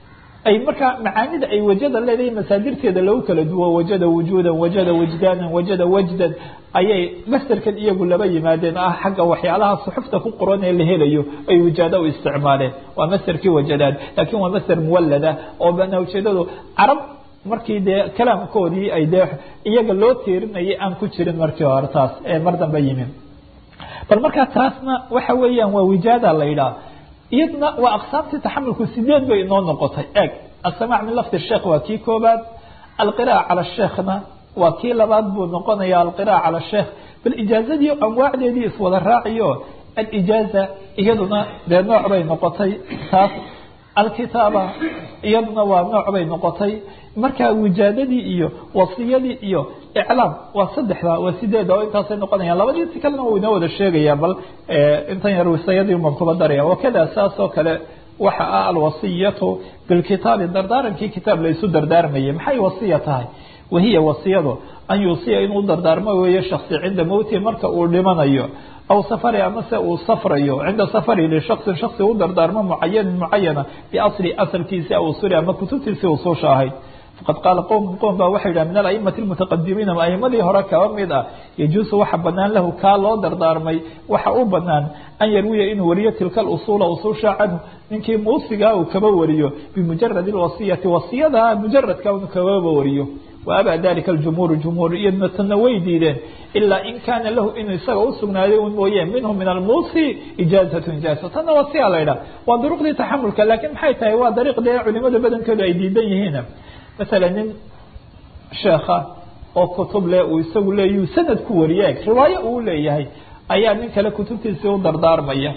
ay markaa macaanida ay wajada leedahay masaadirteeda lagu kala duwo wajada wujuudan wajada wajdaanan wajada wajdan ayay masderkan iyagu laba yimaadeen ah xagga waxyaalaha suxufta ku qoran ee la helayo ay wajaado u isticmaaleen waa masderkii wajadaad laakiin waa masder muwalada oo bana ujeedadu carab markii dee kalaamkoodii ay dee iyaga loo tiirinayay aan ku jirin markii hore taas ee mar dambe yimin bal markaa taasna waxa weeyaan waa wijaada la yidhaha iyadna waa aqsaamtii taxamulku sideed bay inoo noqotay eeg asamac min lafdi sheekh waa kii koobaad alqira'a cala sheekhna waa kii labaad buu noqonaya alqira'a cala sheekh bal ijaazadii anwaacdeedii iswada raaciyo alijaaza iyaduna dee nooc bay noqotay taas alkitaaba iyaduna waa nooc bay noqotay marka wijaadadii iyo wasiyadii iyo iclaam waa saddexda waa sideeda oo intaasay noqonayaan labadiisi kalena wuu inoo wada sheegaya bal intan yar wasiyadii uman kuba daraya wakada saas oo kale waxa ah alwasiyatu bilkitaabi dardaarankii kitaab laysu dardaarmayay maxay wasiya tahay wahiya wasiyadu an yuusiya inuu dardaarmo weeye shaksi cinda mowtihi marka uu dhimanayo aw safari amase uu safrayo cinda safari lishaksin shaksi u dardaarmo mucayanin mucayana biasli asalkiisi aw usuli ama kutubtiisii usuusha ahayd faqad qaala qowm qowm baa waxay yidhaha min alaimati lmutaqadimiina aimadii hore kaba mid ah yajuusu waxa banaan lahu kaa loo dardaarmay waxa u banaan an yarwiya inuu wariyo tilka usuula usuusha canhu ninkii muusigaa uu kaba wariyo bimujaradi wasiyati wasiyada mujaradka inu kababa wariyo waabaa dalika jumhuur jumhuur iyadna tana way diideen ilaa in kaana lahu inuu isaga usugnaaday un mooye minhu min almuusi ijaazatu ijaaza tana wasiya la ydhaha waa duruqdii taxamulka laakiin maxay tahay waa dariiq dee culimada badankoodu ay diidan yihiin masala nin sheekha oo kutub leh uu isagu leeyu sanad ku wariye riwaayo uu leeyahay ayaa nin kale kutubtiisii u dardaarmaya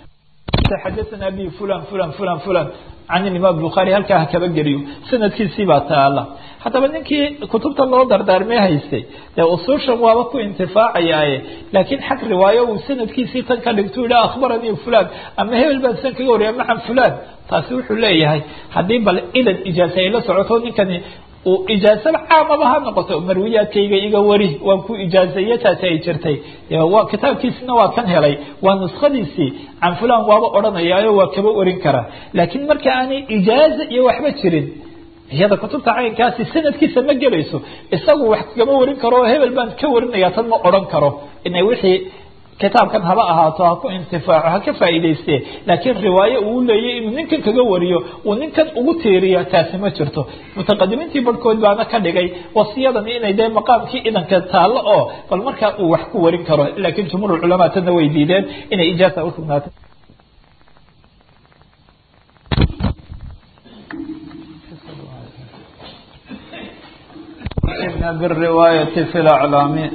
xadathana bi fulan fulan fulan fulan can imaam bukhaari halkaa ha kaba geliyo sanadkiisii baa taala haddaba ninkii kutubta loo dardaarmee haystay dee usuushan waaba ku intifaacayaaye laakiin xag riwaayo uu sanadkiisii tan ka dhigtu yidha akhbaranii fulan ama hebel baan san kaga wariya macan fulan taasi wuxuu leeyahay haddii bal idan ijaaza ay la socoto ninkani uu ijaazaba caamaba ha noqoto marwiyaadkayga iga wari waan ku ijaazeeye taasi ay jirtay waa kitaabkiisina waa kan helay waa nuskadiisii can fulan waaba odhanayaayo waa kaba warin karaa laakiin marka aanay ijaaza iyo waxba jirin iyada kutubta caynkaasi sanadkiisa ma gelayso isagu wax kama warin karo oo hebel baan ka warinaya tan ma odhan karo inay wixii kitaabkan haba ahaato ha ku intifaaco ha ka faa'iidayste laakiin riwaayo uu leeyay inuu ninkan kaga wariyo uu ninkan ugu tiiriya taasi ma jirto mutaqadimiintii barhkood baana ka dhigay wasiyadani inay dee maqaamkii idanka taallo oo bal markaa uu wax ku warin karo laakiin jumhuur culamaa tana way diideen inay ijaaza usugnaatay بالرواية في الأعلام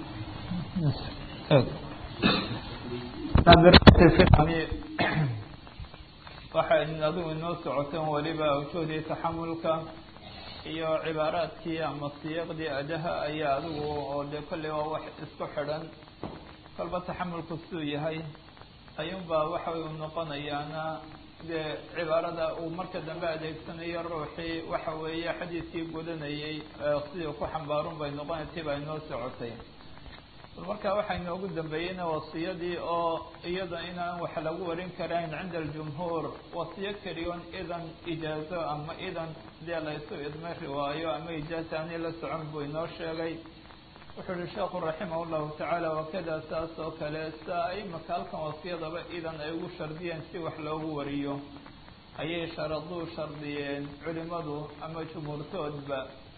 waxay adigu inoo socoteen weliba awjoodii taxamulka iyo cibaaraadkii ama siyaqdii adaha ayaa adigu oo dee kolley waa wax isku xidhan kolba taxamulku siduu yahay ayuunbaa waxa uu noqonayaana dee cibaarada uu marka dambe adeegsanayo ruuxii waxa weeye xadiidkii gudanayay sidii ku xambaarun bay noqonay tii baa inoo socotay marka waxaa inoogu dambeeyeyna wasiyadii oo iyada inaan wax lagu warin karayn cinda aljumhuur wasiyo keliyoon idan ijaazo ama idan dee laysu idmay riwaayo ama ijaaza ani la socon buu inoo sheegay wuxuu yihi sheekhu raximah llahu tacaala wakada saas oo kale saa imaka halkan wasiyadaba idan ay ugu shardiyeen si wax loogu wariyo ayay sharaduu shardiyeen culimadu ama jumhuurtoodba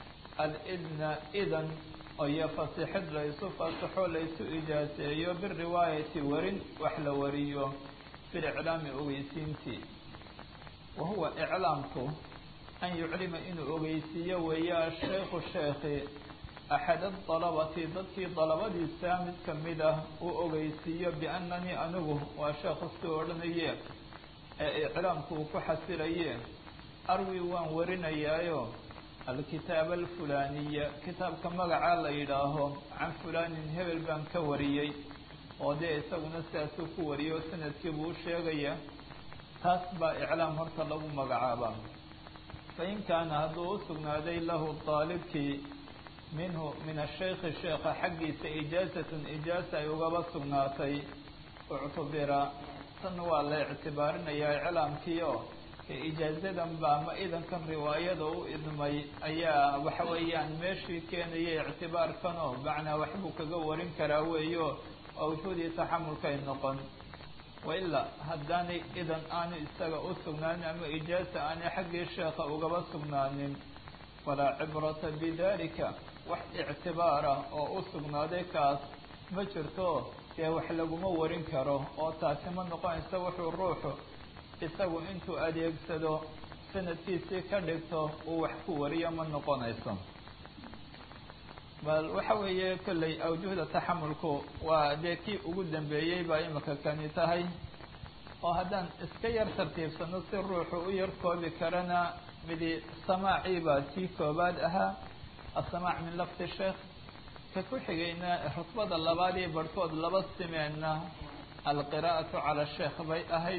alidna idan iyo fasixid laysu fasaxo laysu ijaaseeyo biriwaayati warin wax la wariyo biliclaami ogeysiintii wa huwa iclaamku an yuclima inuu ogeysiiyo weeye ashaykhu sheekhi axad adalabati dadkii dalabadiisa mid kamid ah uu ogeysiiyo biannanii anigu waa sheekhu si odhanaye ee iclaamku uu ku xasilaye arwi waan warinayaayo alkitaab alfulaniya kitaabka magacaa la yidhaaho can fulanin hebel baan ka wariyey oo dee isaguna sidaasuu ku wariyo sanadkii buu u sheegaya taas baa iclaam horta lagu magacaaba fain kaana hadduu u sugnaaday lahu daalibkii minhu min ashaykhi sheekha xaggiisa ijaazatun ijaaza ay ugaba sugnaatay uctubira tan waa la ictibaarinayaa iclaamkii oo ijaazadan ba ama idankan riwaayada u idmay ayaa waxa weeyaan meeshii keenaya ictibaarkan oo macnaa waxbuu kaga warin karaa weeyo awjuudii taxamulkay noqon wailaa haddaanay idan aanu isaga u sugnaanin ama ijaaza aanay xaggii sheekha ugaba sugnaanin falaa cibrata bidalika wax ictibaara oo u sugnaaday kaas ma jirto dee wax laguma warin karo oo taasi ma noqonayso wuxuu ruuxu isagu intuu adeegsado sanadkiisii ka dhigto uu wax ku wariyo ma noqonayso bal waxa weeye kolley awjuhda taxamulku waa dee kii ugu dambeeyey baa imika kani tahay oo haddaan iska yar tartiibsano si ruuxu u yar koobi karana midi samaacii baa kii koobaad ahaa asamaac min lafdi sheekh ka ku xigayna rutbada labaad iyo barhkood laba simeenna alqiraa'atu cala sheekh bay ahayd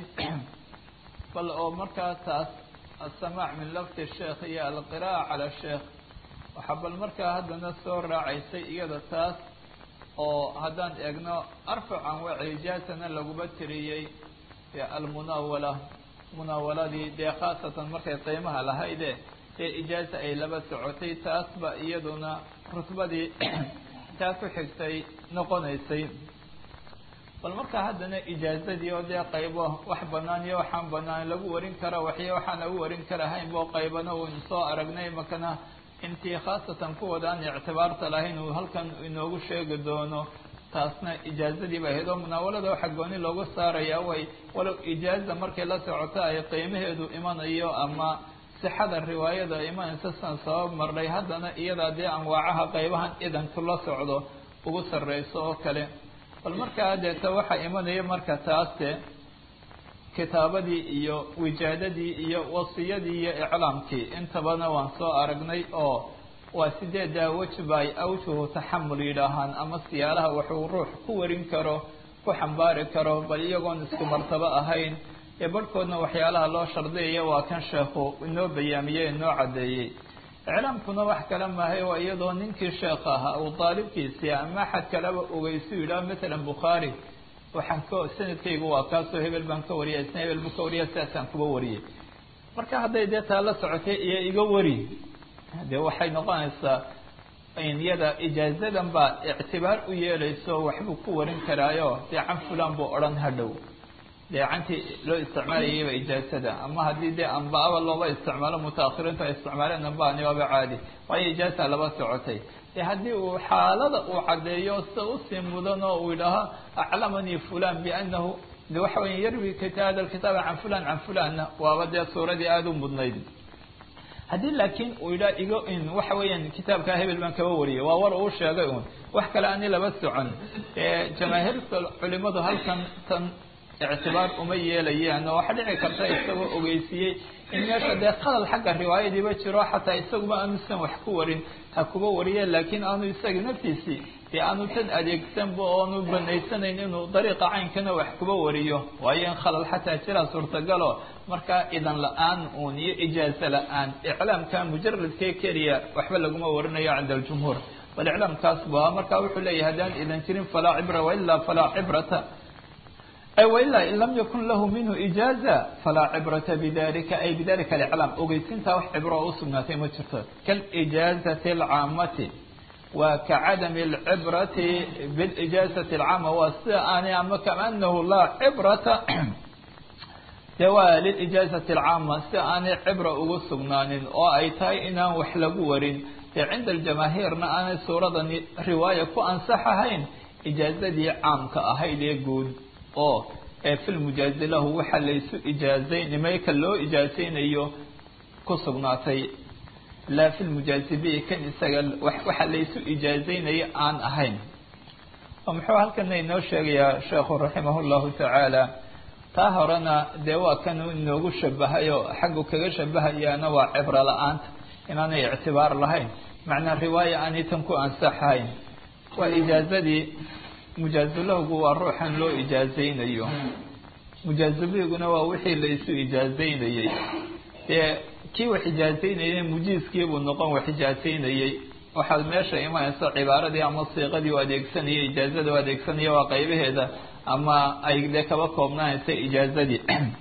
bal oo markaa taas asamaac min lafdi sheekh iyo alqiraa'a cala sheekh waxaa bal markaa haddana soo raacaysay iyada taas oo haddaan eegno arfacan waa ijaasana laguma tiriyey almunaawala munaawaladii dee khaasatan markay qiimaha lahayde dee ijaaza ay laba socotay taas ba iyaduna rutbadii taa ku xigtay noqonaysay bal markaa haddana ijaazadii oo dee qaybo wax banaan iyo waxaan banaan lagu warin kara waxyo waxaan lagu warin karahayn bo qaybana uun soo aragnay makana intii khaasatan kuwooda aan ictibaarta lahayn uu halkan inoogu sheegi doono taasna ijaazadii ba ahayd oo munaawalada waxa gooni loogu saaraya way walow ijaaza markay la socoto ay qiimaheedu imanayo ama sixada riwaayada imanaysa san sabab marnay haddana iyadaa dee anwaacaha qaybahan idanku la socdo ugu sarreyso oo kale bal markaa deeta waxaa imanaya marka taaste kitaabadii iyo wijaadadii iyo wasiyadii iyo iclaamkii intabana waan soo aragnay oo waa sideedaa wejba ay awjuhu taxamul yidhaahaan ama siyaalaha wuxuu ruux ku warin karo ku xambaari karo bal iyagoon isku martabo ahayn ee barhkoodna waxyaalaha loo shardiyaya waa kan sheekhu inoo bayaamiyey inoo caddeeyey iclaamkuna wax kale maahay waa iyadoo ninkii sheekh ahaa uu daalibkiisii ama axad kaleba ogeysu yidhaah matalan bukhaari waxaan ka sanadkaygu waa kaasoo hebel baan ka wariyay isna hebel buu ka wariya sidaasaan kuba wariyay marka hadday dee taa la socotay iyo iga wari dee waxay noqonaysaa iyada ijaazadan baa ictibaar u yeelayso waxbuu ku warin karaayo dee can fulan buu odhan hadhow dee cantii loo isticmaalayayba ijaazada ama haddii dee amba-aba looba isticmaalo mutaahiriintu ay isticmaaleen ambani waaba caadi waayo ijaaza laba socotay dee haddii uu xaalada uu caddeeyo sida usii mudan oo uu yidhaaho aclamanii fulan bianahu de waxa weya yarwi hada alkitaaba can fulan can fulanna waaba dee suuradii aada u mudnayd haddii laakiin uu yidhaha igo in waxa weeyaan kitaabkaa hebel baan kaba wariyay waa war uu sheegay un wax kale ani laba socon jamaahiirta culimadu halkan tan ictibaar uma yeelayaan oo waxaa dhici karta isagoo ogeysiiyey in meesha dee qadal xagga riwaayadiiba jiro xataa isaguba aanusan wax ku warin ha kuba wariye laakiin aanu isaga naftiisii dee aanu tan adeegsanba oonu banaysanayn inuu dariiqa caynkana wax kuba wariyo waayo in khalal xataa jiraa suurtagalo markaa idan la-aan uun iyo ijaaza la-aan iclaamka mujaradkee keliya waxba laguma warinayo cinda aljumhuur bal iclaamkaas ba marka wuxuu leeyahay haddaan idan jirin falaa cibra wailaa falaa cibrata wailaa in lam yakun lahu minhu ijaaza falaa cibrata bidalika ay bidalika aliclaam ogeysintaa wax cibro oo usugnaatay ma jirto kalijaazati alcaamati waa kacadami alcibrati bilijaazati alcaama waa sida aanay ama kaanahu laa cibrata de waa lilijaazati alcaama sida aanay cibra ugu sugnaanin oo ay tahay inaan wax lagu warin dee cinda aljamaahiirna aanay suuradani riwaaya ku ansax ahayn ijaazadii caamka ahayd ee guud oo ee filmujaazi lahu waxa laysu ijaazayn mayka loo ijaazaynayo ku sugnaatay laa filmujaazi bi kan isaga waxa laysu ijaazaynayo aan ahayn oo muxuu halkana inoo sheegayaa sheekhu raximah llahu tacaala taa horena dee waa kan inoogu shabahay oo xaggu kaga shabahayaana waa cibro la-aanta inaanay ictibaar lahayn macnaa riwaaya aanay tan ku ansaxahayn waa ijaazadii mujaazulahgu waa ruuxan loo ijaazaynayo mujaazulahiguna waa wixii laysu ijaazaynayey dee kii wax ijaazaynayay mujiiskiibuu noqon wax ijaazaynayey waxaad meesha imanaysa cibaaradii ama siiqadii u adeegsanaya ijaazada u adeegsanaya waa qaybaheeda ama ay dee kaba koobnaanaysa ijaazadii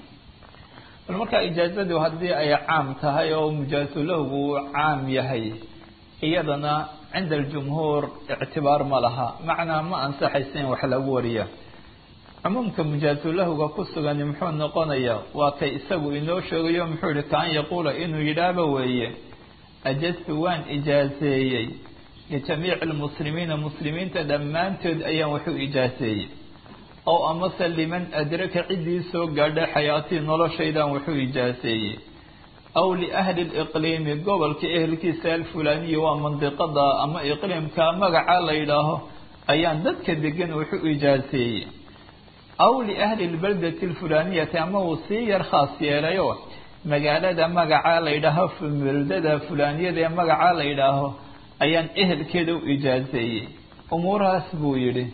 bal markaa ijaazadu haddii ay caam tahay oo mujaazulahgu uu caam yahay iyadana cinda aljumhuur ictibaar ma laha macnaa ma ansaxaysa in wax lagu wariya cumuumka mujaazulahuga ku sugani muxuu noqonayaa waa kay isagu inoo sheegayo muxuu yihi kaan yaquula inuu yidhaahba weeye ajaztu waan ijaazeeyey lijamiici lmuslimiina muslimiinta dhammaantood ayaan wax u ijaaseeyey ow amase liman adraka ciddii soo gaadhay xayaatii noloshaydaan wax u ijaaseeyey aw liahli liqliimi gobolka ehelkiisa alfulaaniya waa mandiqada ama iqliimka magaca la yidhaaho ayaan dadka degan wax u ijaaseeyey aw liahli lbaldati alfulaaniyati ama uu sii yar khaas yeelayo magaalada magaca la yidhaaho beldada fulaaniyada ee magaca la yidhaaho ayaan ehelkeeda u ijaaseeyey umuurahaas buu yidhi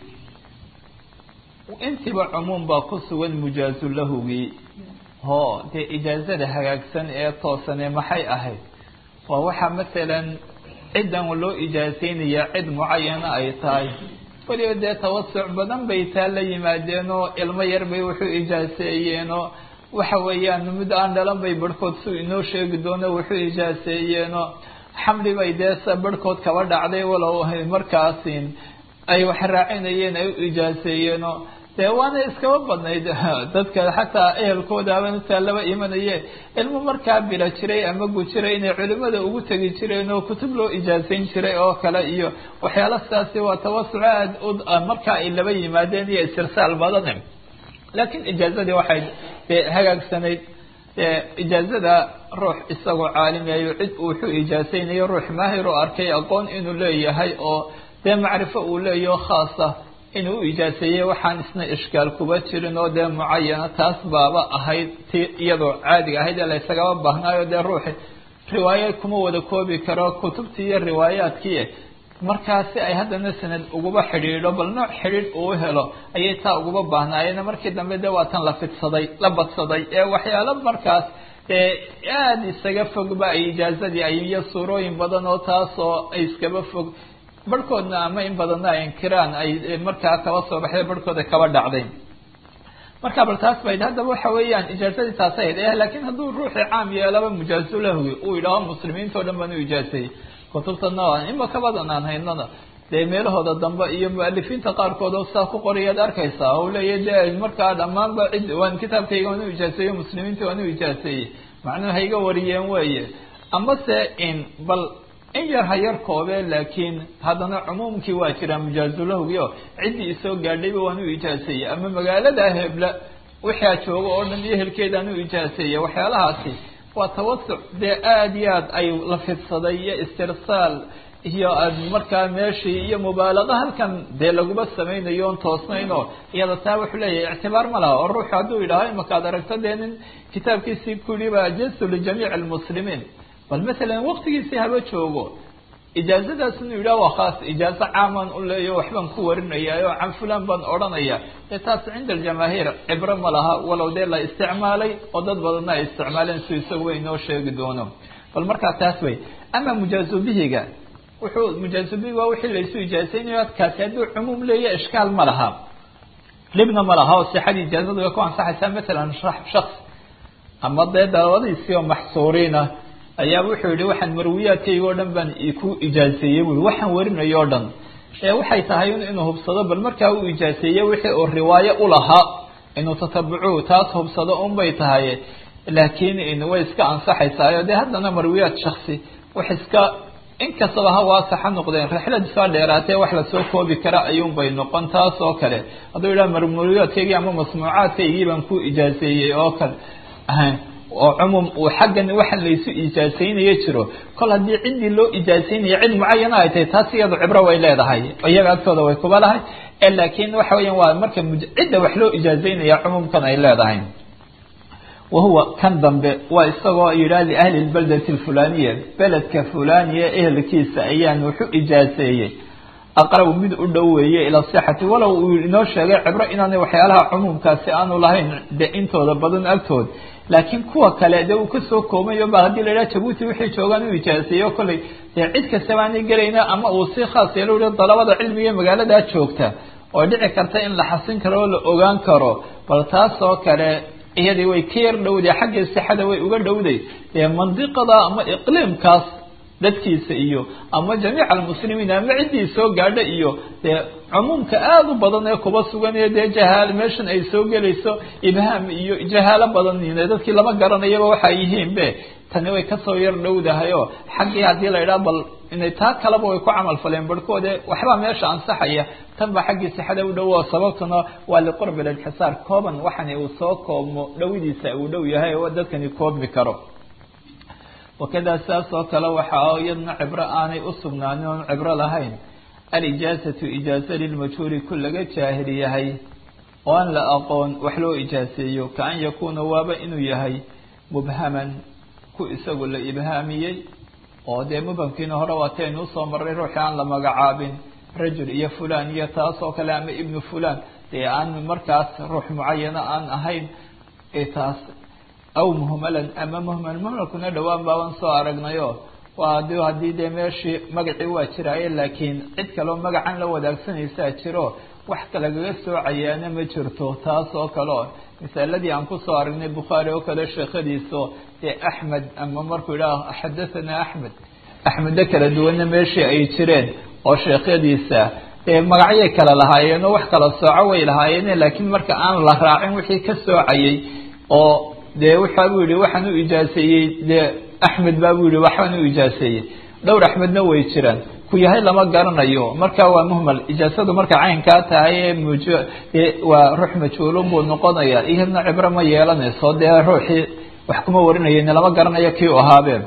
intiba cumuum baa ku sugan mujaazu lahugii hoo dee ijaazada hagaagsan ee toosane maxay ahayd waa waxaa masalan ciddan loo ijaaseynaya cid mucayana ay tahay weliba dee tawasuc badan bay taa la yimaadeenoo ilmo yar bay wuxuu ijaaseeyeenoo waxa weeyaan mid aan dhalan bay barhkood su inoo sheegi doono wuxuu ijaaseeyeenoo xamli bay dee sa barhkood kaba dhacday walow markaasin ay wax raacinayeen ay u ijaaseeyeenoo dee waana iskaba badnayd dadka xataa ehelkoodaaba intaa laba imanaye ilmo markaa bila jiray ama gujiray inay culimada ugu tegi jireen oo kutub loo ijaasayn jiray oo kale iyo waxyaala sidaasi waa tawasuc aad u markaa ay laba yimaadeen iyo istirsaal badan laakiin ijaazadii waxay dee hagaagsanayd ijaazada ruux isagoo caalimiyayo cid wuxuu ijaasaynayo ruux maahir oo arkay aqoon inuu leeyahay oo dee macrifo uu leeyaho khaasa inuu u ijaaseeyey waxaan isna ishkaal kuba jirin oo dee mucayana taas baaba ahayd ti iyadoo caadiga ahayd ee laysagaba baahnaayo dee ruuxi riwaayo kuma wada koobi karo kutubtii iyo riwaayaadkii markaasi ay haddana sanad uguba xidhiidho bal nooc xidhiidh uu helo ayay taa uguba baahnaayeen markii dambe dee waa tan la fidsaday la badsaday ee waxyaalo markaas dee aada isaga fogba ay ijaazadii ay iyo suurooyin badan oo taasoo ay iskaba fog barhkoodna ama in badanna ay inkiraan ay markaa kaba soo baxday barhkooda kaba dhacday marka bal taas bayd haddaba waxa weeyaan ijaazadii taas ahayd eh laakiin hadduu ruuxii caam yeelaba mujaazulahwi uu yidhaaho muslimiintao dhan baan u ijaaseeyey kutubtana ima ka badan aan haynana dee meelahooda dambe iyo mualifiinta qaarkood oo saa ku qorayaad arkaysaa oo leeya de markaa dhammaanba cid waan kitaabkayga waan u ijaaseeye muslimiinta waan u ijaaseeyey macnuhu hayga wariyeen weeye amase in bal in yar ha yar koobe laakiin haddana cumuumkii waa jiraa mujaazulahwgi oo ciddii isoo gaadhayba waan u ijaaseeyey ama magaalada hebla wixaa jooga oo dhan iyo helkeedaan u ijaaseeyey waxyaalahaasi waa tawasuc dee aada iyo aad ay la fidsaday iyo istirsaal iyo markaa meeshii iyo mubaalaqa halkan dee laguma samaynayo on toosnayn oo iyada taa wuxuu leeyahay ictibaar ma laha oo ruuxu hadduu yidhaaho imakaad aragto dee nin kitaabkiisii ku yihi ba jasu lijamiici almuslimiin bal masalan waktigiisii haba joogo ijaazadaas inuu yidhaha waa khaas ijaazo caamaan u leeyo waxbaan ku warinaya oo can fulan baan odhanaya dee taas cinda aljamaahiir cibro ma laha walow dee la isticmaalay oo dad badanna ay isticmaaleen si isagu way inoo sheegi doono bal markaa taas wey ama mujaazubihiga wuxuu mujaazubihi waa wixii laysu ijaazaynayo kaasi hadduu cumuum leeya ishkaal ma laha dhibna ma laha oo sixadii ijaazada way ku ansaxaysaa masalan shaks ama dee dalabadiisii oo maxsuuriinah ayaa wuxuu yihi waxaan marwiyaadkayga o dhan baan ku ijaaseeyey bui waxaan warinayo o dhan ee waxay tahay inuu hubsado bal markaa uu ijaaseeye wixii uu riwaayo ulahaa inuu tatabucu taas hubsado un bay tahay laakiin way iska ansaxaysaayo dee haddana marwiyaad shaksi wax iska inkastaba ha waasaxa noqdeen rixlad iska dheeraatee wax lasoo koobi kara ayuun bay noqon taas oo kale hadduu yidhaha marwiyaadkaygii ama masmuucaadkaygii baan ku ijaaseeyey oo kale oo cumuum uu xaggan waxaan laysu ijaasaynayo jiro kol haddii ciddii loo ijaasaynaya cid mucayana ay tahay taas iyadu cibro way leedahay iyaga agtooda way kuba lahay laakiin waxa weeyaan waa marka cidda wax loo ijaasaynaya cumuumkan ay leedahay wahuwa kan dambe waa isagoo yidhaha liahli lbaldati alfulaniya beledka fulaniya ehelkiisa ayaan wuxu ijaaseeyey aqrab mid u dhow weeye ila sixati walow uu inoo sheegay cibro inaanay waxyaalaha cumuumkaasi aanu lahayn de intooda badan agtood laakiin kuwa kale dee uu kasoo koobayo ba haddii la yidhaha jabuuti wixii joogaan u ijaaseeyo kolley dee cid kastaba aanay gelayna ama uu si khaas yeelo yihi dalabada cilmiga magaaladaa joogta oo dhici karta in la xasin karo oo la ogaan karo bal taas oo kale iyadii way ka yar dhowday xagga sixada way uga dhowday dee mandiqada ama iqliimkaas dadkiisa iyo ama jamiic almuslimiin ama ciddii soo gaadha iyo dee cumuumka aada u badan ee kuba sugan ee dee jahaal meeshan ay soo gelayso ibhaam iyo jahaalo badan dadkii lama garanayaba waxay yihiin be tani way kasoo yar dhowdahay oo xaggii haddii la yidhaha bal inay taa kaleba way ku camal faleen barhkoode waxbaa meesha ansaxaya tan baa xaggii sixada u dhow oo sababtuna waa liqurbi linxisaar kooban waxani uu soo koobmo dhowidiisa uu dhow yahay oo dadkani koobmi karo wakadaa saas oo kale waxaa iyadna cibro aanay u sugnaanin oon cibro lahayn alijaazatu ijaaza lilmajhuuri ku laga jaahil yahay oo aan la aqoon wax loo ijaaseeyo ka an yakuuna waaba inuu yahay mubhaman ku isagu la ibhaamiyey oo dee mubhamkiina hore waataynu usoo marray ruuxii aan la magacaabin rajul iyo fulan iyo taas oo kale ama ibnu fulan dee aan markaas ruux mucayana aan ahayn taas aw muhmalan ama muhmal muhmalkuna dhowaan baaban soo aragnayo waa d haddii dee meeshii magacii waa jiraaye laakiin cid kaleo magacan la wadaagsanaysaa jiro wax kalagaga soocayaana ma jirto taas oo kale o misaaladii aan kusoo aragnay bukhaari oo kale sheekhadiiso dee axmed ama markuu yidhaah xadathana axmed axmedda kala duwanna meeshii ay jireen oo sheekhadiisa dee magacyay kala lahaayeen oo wax kala sooco way lahaayeen laakiin marka aan la raacin wixii ka soocayay oo dee waxa buu yihi waxaan u ijaaseeyey dee axmed baa buu yihi waxbaan u ijaaseeyey dhowr axmedna way jiraan ku yahay lama garanayo marka waa muhmal ijaasadu marka caynkaa tahay ee muj waa ruux majhuulun buu noqonaya iyadna cibro ma yeelanayso dee ruuxii wax kuma warinayen lama garanayo kii u ahaabeen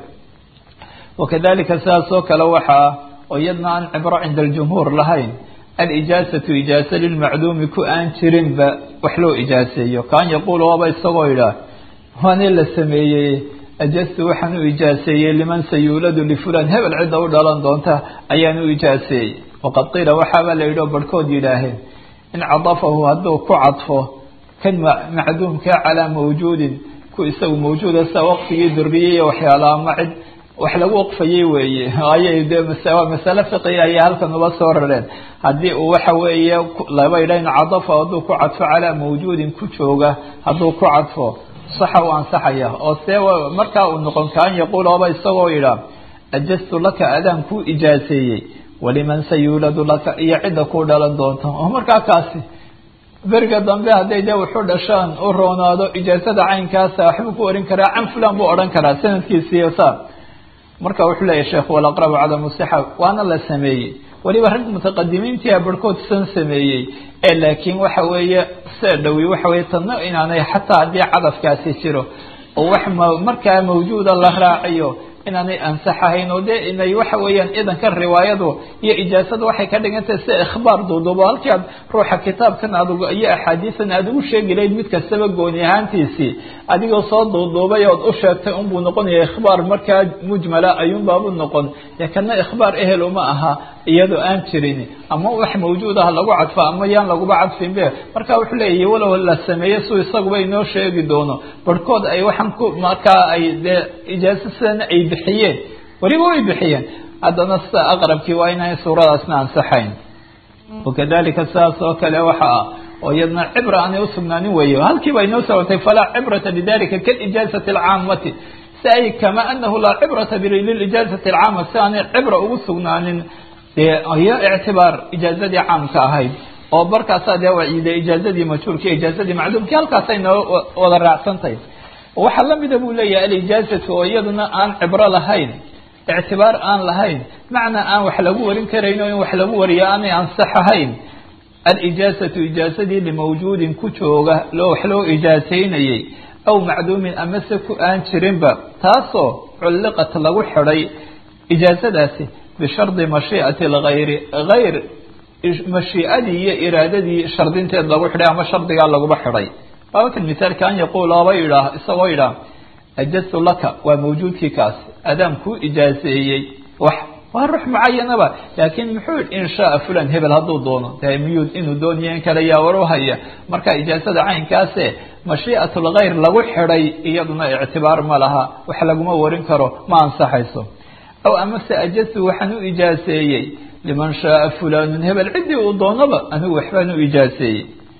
wakadalika sidaas oo kale waxaa oo iyadna aan cibro cinda aljumhuur lahayn alijaazatu ijaaza lilmacduumi ku aan jirinba wax loo ijaaseeyo kaan yaquul waaba isagoo yidhaah waani la sameeyey ajastu waxaan u ijaaseeyey liman sayuuladu lifulan hebel cidda u dhalan doonta ayaan u ijaaseeyey waqad qiila waxaabaa la yidhi oo barhkood yidhaaheen in cadafahu hadduu ku cadfo kan macduumka calaa mawjuudin ku isagu mawjuuda sida waqtigii duriyey iyo waxyaala ama cid wax lagu waqfayey weeye ayay de waa masale fiqiya ayay halkan uba soo rareen haddii uu waxa weeye laba yidhah in cadafahu hadduu ku cadfo calaa mawjuudin ku jooga hadduu ku cadfo saxa u ansaxaya oo see markaa uu noqon kaan yaquul oba isagoo yidhaah ajastu laka adaan kuu ijaaseeyey waliman sayuuladu laka iyo cidda ku dhalan doonta oo markaa kaasi beriga dambe hadday dee wuxu dhashaan u roonaado ijaasada caynkaasa waxbuu ku orin karaa can fulan buu odhan karaa sanadkiisiiyo saa marka wuxuu leeyahy sheekh walaqrabu cadamu sixa waana la sameeyey weliba rag mutaqadimiintia barhkood san sameeyey ee laakiin waxa weeye see dhowi waxa weye tadna inaanay xataa haddii cadafkaasi jiro oo wax m markaa mawjuuda la raaciyo inaanay ansaxahayn oo dee inay waxa weeyaan idanka riwaayadu iyo ijaasada waxay ka dhigantahay sida ikhbaar duuduubo halkii aad ruuxa kitaabkan aad iyo axaadiisan aad ugu sheegi lahayd mid kastaba gooni ahaantiisii adigoo soo duuduubay ood u sheegtay unbuu noqonaya ikhbaar markaa mujmala ayuunbaabu noqon dee kana ikhbaar ehel uma aha iyadoo aan jirin ama wax mawjuud ah lagu cadfo ama yaan laguba cadfinbe marka wuxuu leeyahy walow la sameeye su isaguba inoo sheegi doono barhkood ay waxaan ku markaa ay dee ijaaso sidana ay bixiyeen weliba way bixiyeen haddana sida aqrabkii waa inaan suuradaasna ansaxayn wakadalika sidaas oo kale waxa ah oo iyadna cibra aanay usugnaanin weeye halkiiba inoo socotay falaa cibrata lidalika kalijaazati alcaamati si ay kama anahu laa cibrata lilijaazati alcaama si aanay cibra ugu sugnaanin dee iyo ictibaar ijaazadii caamka ahayd oo barkaasaa dee waciiday ijaazadii majhuulka ijaazadii macduumkii halkaasay noo wada raacsantahay waxaa lamida buu leeyahay alijaazatu oo iyaduna aan cibro lahayn ictibaar aan lahayn macnaa aan wax lagu warin karayn oo in wax lagu wariyo aanay ansaxahayn alijaazatu ijaazadii limawjuudin ku jooga loo wax loo ijaasaynayey aw macduumin amase ku aan jirinba taasoo culliqat lagu xidhay ijaazadaasi bishardi mashiicati algayri hayr mashiicadii iyo iraadadii shardinteed lagu xidhay ama shardigaa laguba xidhay wakan misaalka an yaquul oba yidhaah isagoo yidhaah ajaztu laka waa mawjuudkii kaas adaan kuu ijaaseeyey wax waa ruux mucayanaba laakiin muxuu yihi in shaaa fulan hebel hadduu doono de miyuu inuu dooniyo in kale yaa war u haya marka ijaazada caynkaase mashiicat lgayr lagu xidhay iyaduna ictibaar ma laha wax laguma warin karo ma ansaxayso aw amase ajaztu waxaan u ijaaseeyey liman shaaa fulanun hebel ciddii uu doonaba anigu waxbaan u ijaaseeyey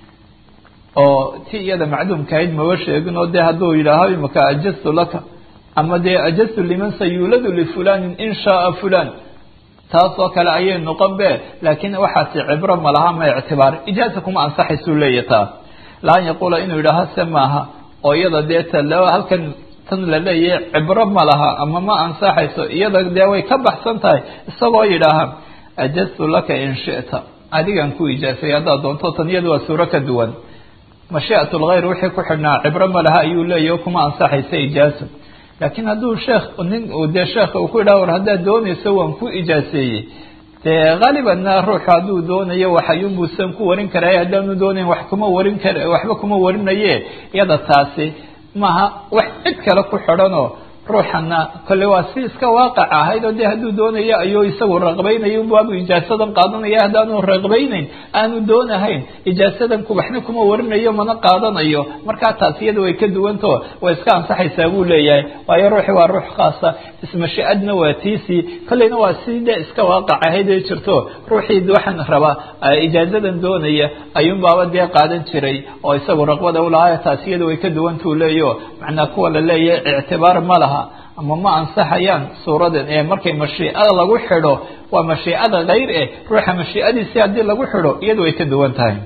oo ti iyada macduumkahayd maba sheegin oo de hadduu yidhaaho imaka ajaztu laka ama dee ajaztu liman sayuuladu lifulanin in shaaa fulan taas oo kale ayay noqon be laakiin waxaasi cibro ma laha ma ictibaar ijaaza kuma ansaxaysuu leeya taa laan yaquula inuu yidhaaho se maaha oo iyada dee talo halkan tan la leeyahay cibro ma laha ama ma ansaxayso iyada dee way ka baxsan tahay isagoo yidhaaha ajaztu laka in shita adigan ku ijaasay haddaad doonto tan iyada waa suuro ka duwan mashii'at lgayr wixii ku xidhnaa cibro ma laha ayuu leeyahy kuma ansaxaysa ijaaso laakiin hadduu sheekh nin dee sheekha uu ku yidhaha war haddaad doonayso waan ku ijaaseeyey dee haalibanna ruuxu hadduu doonayo waxayunbuusan ku warin karay haddaanu doonayn wax kuma warin kar waxba kuma warinaye iyada taasi maaha wax cid kale ku xidhanoo ruuxana kolle waa si iska waaqac ahayd oo dee hadduu doonayo ayuu isagu raqbaynayo unbaabu ijaasadan qaadanaya haddaanu raqbaynayn aanu doonahayn ijaasadan waxna kuma warinayo mana qaadanayo markaa taas iyada way ka duwanto way iska ansaxaysaa buu leeyahay waayo ruuxi waa ruux khaasa ismashiadna waa tiisii kolleyna waa si dee iska waaqac ahayd ee jirto ruuxii waxaan rabaa ijaazadan doonaya ayuunbaaba dee qaadan jiray oo isagu raqbada ulahaa taas iyada way ka duwantuu leeyaho macnaa kuwa la leeyahay ictibaar ma laha ama ma ansaxayaan suuradan ee markay mashiicada lagu xidho waa mashiicada kayr eh ruuxa mashiicadiisi haddii lagu xidho iyadu way ka duwan tahay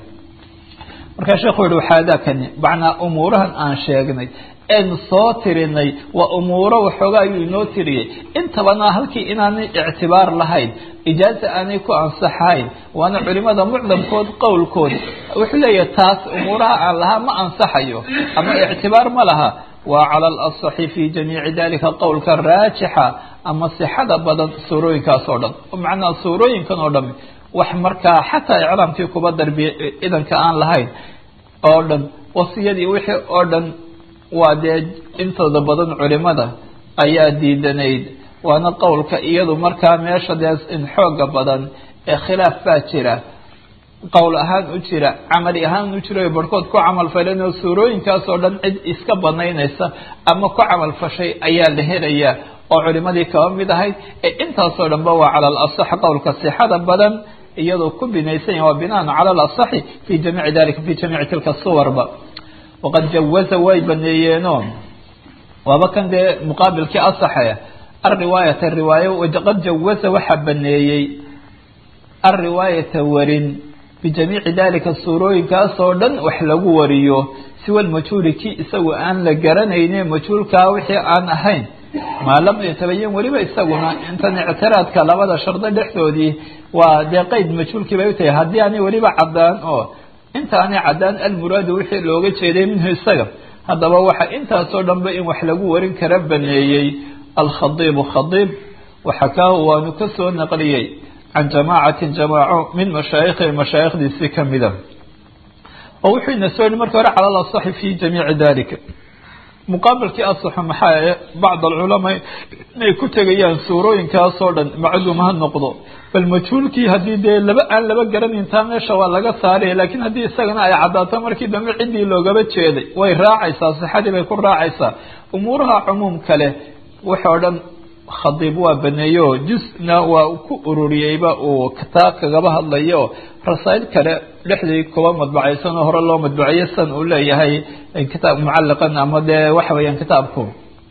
markaa sheekhu yihi waxaadaakani macnaa umuurahan aan sheegnay een soo tirinay waa umuuro waxoogaa ayuu inoo tiriyey intabana halkii inaanay ictibaar lahayn ijaaza aanay ku ansaxayn waana culimada mucdamkood qowlkood wuxuu leeyahay taas umuuraha aan lahaa ma ansaxayo ama ictibaar ma laha waa cala alasaxi fi jamiici dalika qowlka raajixa ama sixada badan suurooyinkaas oo dhan macnaa suurooyinkan oo dhami wax markaa xataa iclaamkii kuba darbiya idanka aan lahayn oo dhan wasiyadii wixii oo dhan waa dee intooda badan culimada ayaa diidanayd waana qowlka iyadu markaa meesha dee in xooga badan ee khilaaf baa jira qowl ahaan u jira camali ahaan u jira barhkood ku camal faleen oo suurooyinkaas oo dhan cid iska banaynaysa ama ku camal fashay ayaa la helayaa oo culimadii kaba mid ahayd ee intaasoo dhanba waa cala alasax qowlka sixada badan iyadoo ku binaysan yahi waa binaan cala alasaxi fi jamiici dalika fi jamiici tilka suwarba waqad jawaza way baneeyeeno waaba kan dee muqaabilkii asaxe alriwaayata riwaayo qad jawaza waxaa baneeyey alriwaayata warin bijamiici dalika suurooyinkaasoo dhan wax lagu wariyo siwa lmajhuuli kii isagu aan la garanayne majhuulkaa wixii aan ahayn maa lam yatabayan weliba isaguna intan ictiraadka labada shardo dhexdoodii waa dee qeyd majhuulkii bay utahay haddii aanay weliba caddaan oo inta aanay caddaan almuraadu wixii looga jeeday minhu isaga haddaba waxa intaasoo dhanba in wax lagu warin kara baneeyey alkhadiibu khadiib waxakaahu waanu ka soo naqliyey can jamaacatin jamaaco min mashaayikhi mashaayikhdiisii kamida oo wuxuu ina soo yihi marka hore cala alasaxi fi jamiici dalika muqaabilkii asaxo maxaa bacd alculamaa inay ku tegayaan suurooyinkaasoo dhan macduum ha noqdo bal majhuulkii haddii dee laba aan laba garanayn taa meesha waa laga saaraya laakiin haddii isagana ay caddaato markii dambe ciddii loogaba jeeday way raacaysaa sixadii bay ku raacaysaa umuuraha cumuum kale waxoo dhan khadiib waa baneeyo jusna waa ku ururiyeyba uu taa kagaba hadlayo rasaa'il kale dhexdii kuba madbacaysan oo hore loo madbaciyo san uu leeyahay kitaab mucaliqan ama dee waxa weeyaan kitaabku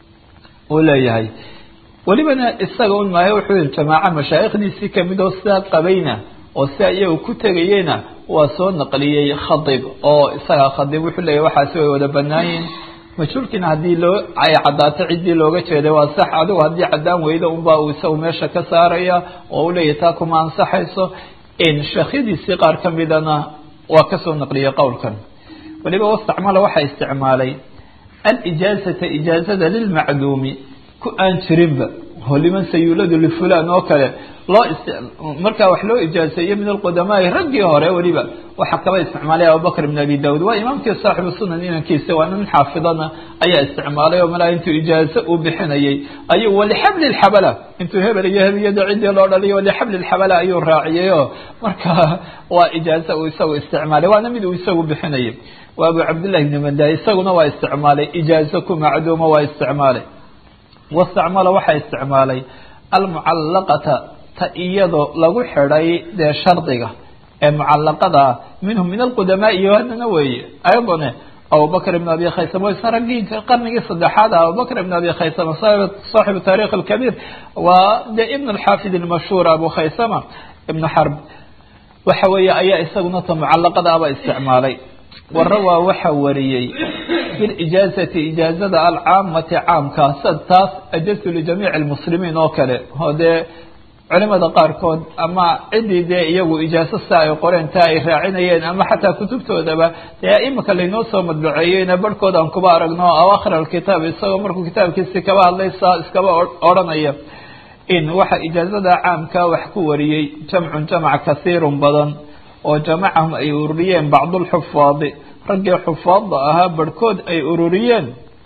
uu leeyahay welibana isaga un maayo wuxuu yihi jamaaca mashaayikhdiisii kamid oo sidaa qabayna oo sidaa iyagu ku tegayeyna waa soo naqliyey khadib oo isaga khadib wuxuu leeyahy waxaasi way wada banaayiin majhuulkiina haddii loo ay caddaato ciddii looga jeeday waa sax adigu haddii caddaan weydo unbaa uu isagu meesha ka saaraya oo u leeyahy taa kuma ansaxayso sheekhyadiisii qaar ka midana waa kasoo naqliyey qowlkan weliba wastacmala waxaa isticmaalay alijaazata ijaazada lilmacduumi ku aan jirinba oo liman sayuladu lifulan oo kale loo markaa wax loo ijaazeeyo min alqudamaai raggii hore weliba waxaa kaba isticmaalay abubakr ibn abi daud waa imaamkii saaxibu sunan inankiisa waa nin xaafidana ayaa isticmaalay oo malaa intuu ijaazo uu bixinayay ayuu walixabli lxabala intuu hebel iyo hebiyada ciddii loo dhaliyo walixabli lxabala ayuu raaciyay oo marka waa ijaazo uu isagu isticmaalay waana mid uu isagu bixinayay waa abu cabdillahi ibni manda isaguna waa isticmaalay ijaazo ku macduuma waa isticmaalay wastacmala waxaa isticmaalay almucallaqata ta iyadoo lagu xidhay dee shardiga ee mucalaqada minhum min alqudamaa iyo haddana weeye ayadane abubakr ibn abi khaysama isa raggii qarnigii saddexaad ah abubakr ibn abi khaysama saaxibu taarikh alkabiir waa dee ibn alxaafid almashhuur abu khaysama ibn xarb waxa weeye ayaa isaguna ta mucalaqada aba isticmaalay wara waa waxa wariyey fi lijaazati ijaazada alcaamati caamka sad taas ajaztu lijamiici lmuslimiin oo kale oo dee culimada qaarkood ama ciddii dee iyagu ijaaso sa ay qoreen taa ay raacinayeen ama xataa kutubtoodaba dee imika laynoo soo madbaceeyeyna barhkood aan kuba aragno awaakhir alkitaab isagoo markuu kitaabkiisi kaba hadlay saa iskaba odhanaya in waxa ijaazada caamka wax ku wariyey jamcun jamac kasiirun badan oo jamacahum ay ururiyeen bacdulxufaadi raggii xufaadda ahaa barhkood ay ururiyeen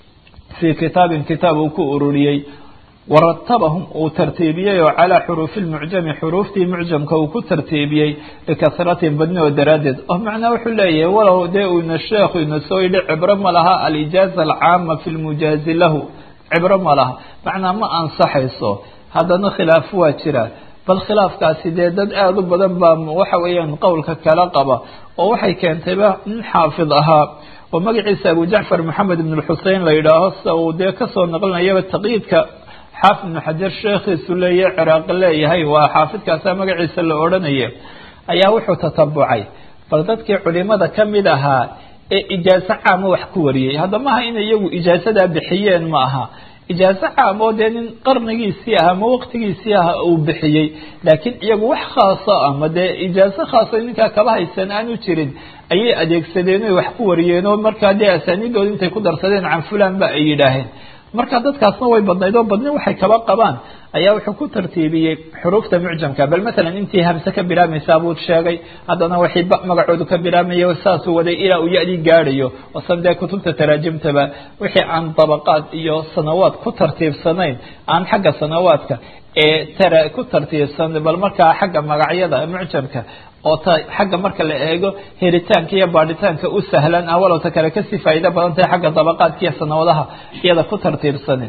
fii kitaabin kitaab uu ku ururiyey waratabahum uu tartiibiyey oo calaa xuruufi lmucjami xuruuftii mucjamka uu ku tartiibiyey likasratin badni oo daraaddeed oo macnaa wuxuu leeyahay walow dee uuna sheekhu ina soo yidhi cibro ma laha alijaaza alcaama fi lmujaazi lahu cibro ma laha macnaa ma ansaxayso haddana khilaaf waa jira bal khilaafkaasi dee dad aada u badan baa waxa weeyaan qowlka kala qaba oo waxay keentayba nin xaafid ahaa oo magaciisa abu jacfar maxamed ibn lxusein la yidhaaho sida uu dee kasoo naqlinayaba taqyiidka xaafid ibnu xajar sheekhiisu leeya ciraaqi leeyahay waa xaafidkaasa magaciisa la odhanaya ayaa wuxuu tatabucay bal dadkii culimada ka mid ahaa ee ijaaso caama wax ku wariyey hadda maaha inay iyagu ijaasadaa bixiyeen ma aha ijaaso caam oo dee nin qarnigiisii ah ama waqtigiisii ah uu bixiyey laakiin iyagu wax khaaso ama dee ijaaso khaaso ninkaa kaba haysan aanu jirin ayay adeegsadeen oy wax ku wariyeen oo markaa dee asaaniidooda intay ku darsadeen can fulan ba ay yidhaaheen marka dadkaasna way badnayd oo badni waxay kaba qabaan ayaa wuxuu ku tartiibiyey xuruufta mucjamka bal matalan intii hamse ka bilaabmaysaa buu sheegay haddana waxay magacoodu ka bilaabmaya saasuu waday ilaa uu ya-dii gaadhayo wasan dee kutubta taraajimtaba wixii aan dabaqaad iyo sanawaad ku tartiibsanayn aan xagga sanawaadka ee tara ku tartiibsan bal markaa xagga magacyada mucjamka oo ta xagga marka la eego helitaanka iyo baadhitaanka u sahlan ah walowta kale kasii faa'iido badan tahay xagga dabaqaadka iyo sanawadaha iyada ku tartiibsanin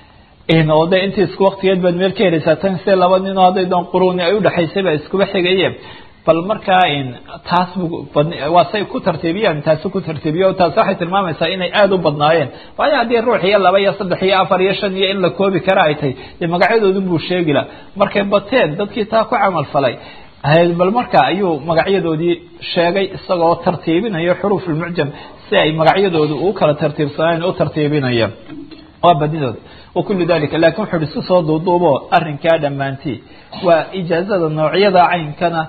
oo de intii isku waktigeed baad meel ka helaysaa tan se laba ninoo hadday doon quruuni ay udhexaysay ba iskuba xigayeen bal markaa taas waa say ku tartiibiyaan taasi ku tartiibiyo taasi waxay tilmaamaysaa inay aada u badnaayeen waayo haddii ruux iyo laba iyo saddex iyo afar iyo shan iyo in la koobi kara ay tahay dee magacyadoodun buu sheegi la markay bateen dadkii taa ku camal falay bal marka ayuu magacyadoodii sheegay isagoo tartiibinayo xuruuf lmucjam si ay magacyadoodu u kala tartiibsanaan u tartiibinaya waa badnidooda wakulu dalika lakin wuxu uhi si soo duuduubo arrinkaa dhammaantii waa ijaazada noocyada caynkana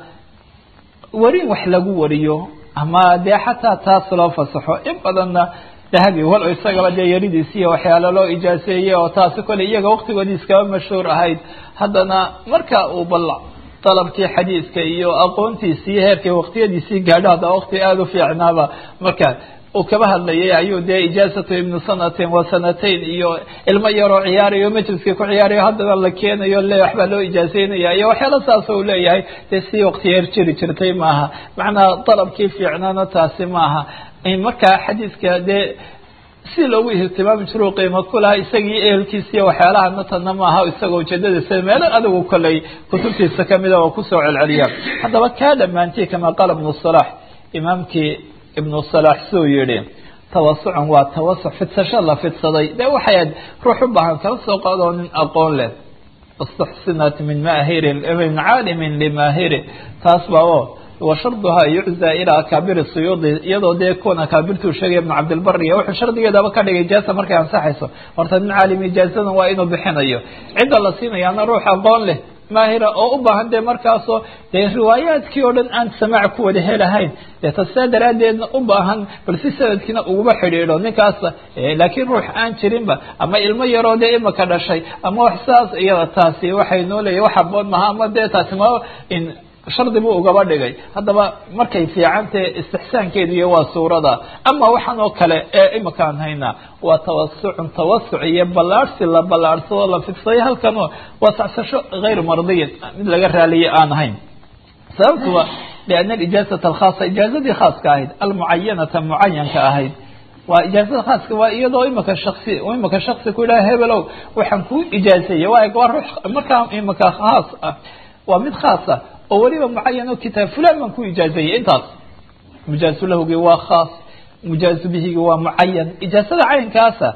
warin wax lagu wariyo ama dee xataa taas loo fasaxo in badanna dahabi walo isagaba dee yaridiisi iyo waxyaalo loo ijaaseeyey oo taasi kole iyaga waqtigoodii iskaba mashhuur ahayd haddana marka uu bal dalabkii xadiidka iyo aqoontiisii heerkii waqtiyadiisii gaadho hadda waqti aada u fiicnaaba marka uu kaba hadlayay ayuu dee ijaazatu ibnu sanatin wa sanatayn iyo ilmo yaroo ciyaarayo majliskii ku ciyaarayo haddana la keenayo le waxbaa loo ijaazeynaya iyo waxyaalo saas u leeyahay dee si waqti heer jiri jirtay maaha macnaa dalabkii fiicnaana taasi maaha markaa xadiidka dee si loogu ihtimaami jiro qiimo kulaha isagii ehelkiisa iyo waxyaalaha natana maaha isagoo ujeedadiisa meelo adigu koley kutubtiisa kamida oo kusoo celceliya haddaba kaa dhammaantii kama qaala ibnu salax imaamkii ibnu salax suu yihi tawasucun waa tawasuc fidsasho la fidsaday dee waxay aad ruux u baahan kala soo qaadoo nin aqoon leh istuxsinat min maahirin min caalimin limaahiri taas baa o washarduhaa yuczaa ilaa akaabiri suyuudi iyadoo dee kuwan akaabirtuu sheegaya ibnu cabdilbariya wuxuu shardigeedaba ka dhigay ijaasa markay ansaxayso horta nin caalim ijaasadan waa inuu bixinayo cidda la siinayaana ruux aqoon leh maahira oo u baahan dee markaasoo dee riwaayaadkii oo dhan aan samaac ku wada helahayn dee tasaa daraaddeedna u baahan bal si sanadkiina uguba xidhiidho ninkaas laakiin ruux aan jirinba ama ilmo yaroo dee imaka dhashay ama wax saas iyada taasi waxay noo leeyahy wax haboon maha ama dee taasi ma shardi buu ugaba dhigay haddaba markay fiicantahe istixsaankeedu iyo waa suurada ama waxaan oo kale ee imakaan haynaa waa tawasucun tawasuc iyo ballaarhsi la ballaarhsado la fidsaday halkanoo waa sacsasho hayr mardiyin mid laga raaliye aan ahayn sababtu waa liana alijaazata alkhaasa ijaazadii khaaska ahayd almucayanata mucayanka ahayd waa ijaazada khaaska waa iyadoo imaka shaksi imaka shaksi ku yidhaha hebelow waxaan kuu ijaazeeyey waa waa ruux markaa imaka khaas ah waa mid khaasa oo weliba mucayan oo kitaab fulan baan ku ijaazeeyey intaas mujaazu lahugii waa khaas mujaazu bihigi waa mucayan ijaazada caynkaasa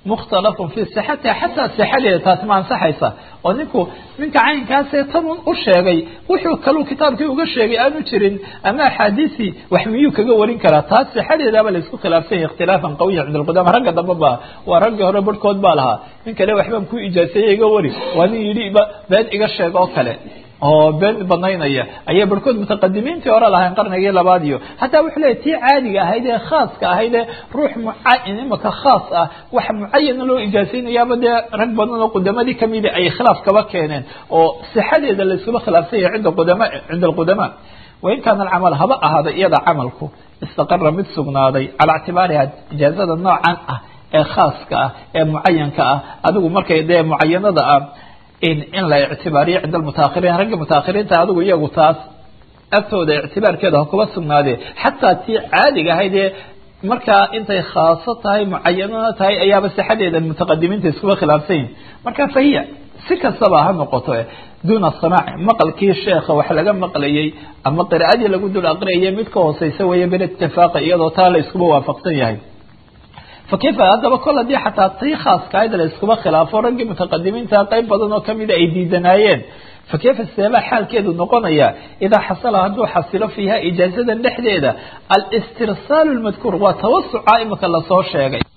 mukhtalafun fii sixatiha xataa sixadeeda taasi ma ansaxaysa oo ninku ninka caynkaasee tanun u sheegay wuxuu kaluu kitaabkii uga sheegay aanu jirin ama axaadiisii wax miyuu kaga warin karaa taas sixadeedaaba la isku khilaafsan yahy ikhtilaafan qawiyan cinda alqudama ragga dambe ba waa raggii hore barhkood baa lahaa nin kale waxbaan ku ijaaseeye iga wari waa nin yidhi ba been iga sheeg oo kale oo been banaynaya ayay barhkood mutaqadimiintii hore lahayn qarnigii labaad iyo hataa wuxuu leeyahy tii caadiga ahayd ee khaaska ahayd ee ruux mucayan imaka khaas ah wax mucayana loo ijaasaynayaaba dee rag badan oo qudamadii kamida ay khilaaf kaba keeneen oo sixadeeda la iskuma khilaafsan yahay cinda qudama cinda alqudamaa wain kaana alcamal haba ahaada iyada camalku istaqara mid sugnaaday calaa ictibaariha ijaazada noocan ah ee khaaska ah ee mucayanka ah adigu markay dee mucayanada ah in in la ictibaariyo cinda almutaahiriin ragga mutaahiriinta adigu iyagu taas agtooda ictibaarkeeda ha kuba sugnaadee xataa tii caadiga ahayd ee markaa intay khaaso tahay mucayanana tahay ayaaba sixadeeda mutaqadimiinta iskuba khilaafsan yihin marka fahiya si kastaba ha noqoto duuna samaaci maqalkii sheekha wax laga maqlayay ama qiraa'adii lagu dul aqriyayay mid ka hooseysa weeye bilitifaaqi iyadoo taa la iskuba waafaqsan yahay fakayfa haddaba kol haddii xataa tii khaaskahayd la iskuba khilaafo raggii mutaqadimiinta qayb badan oo kamida ay diidanaayeen fakayfa seebaa xaalkeedu noqonaya idaa xasala hadduu xasilo fiiha ijaazadan dhexdeeda alistirsaalu lmadkuur waa tawasuca imika lasoo sheegay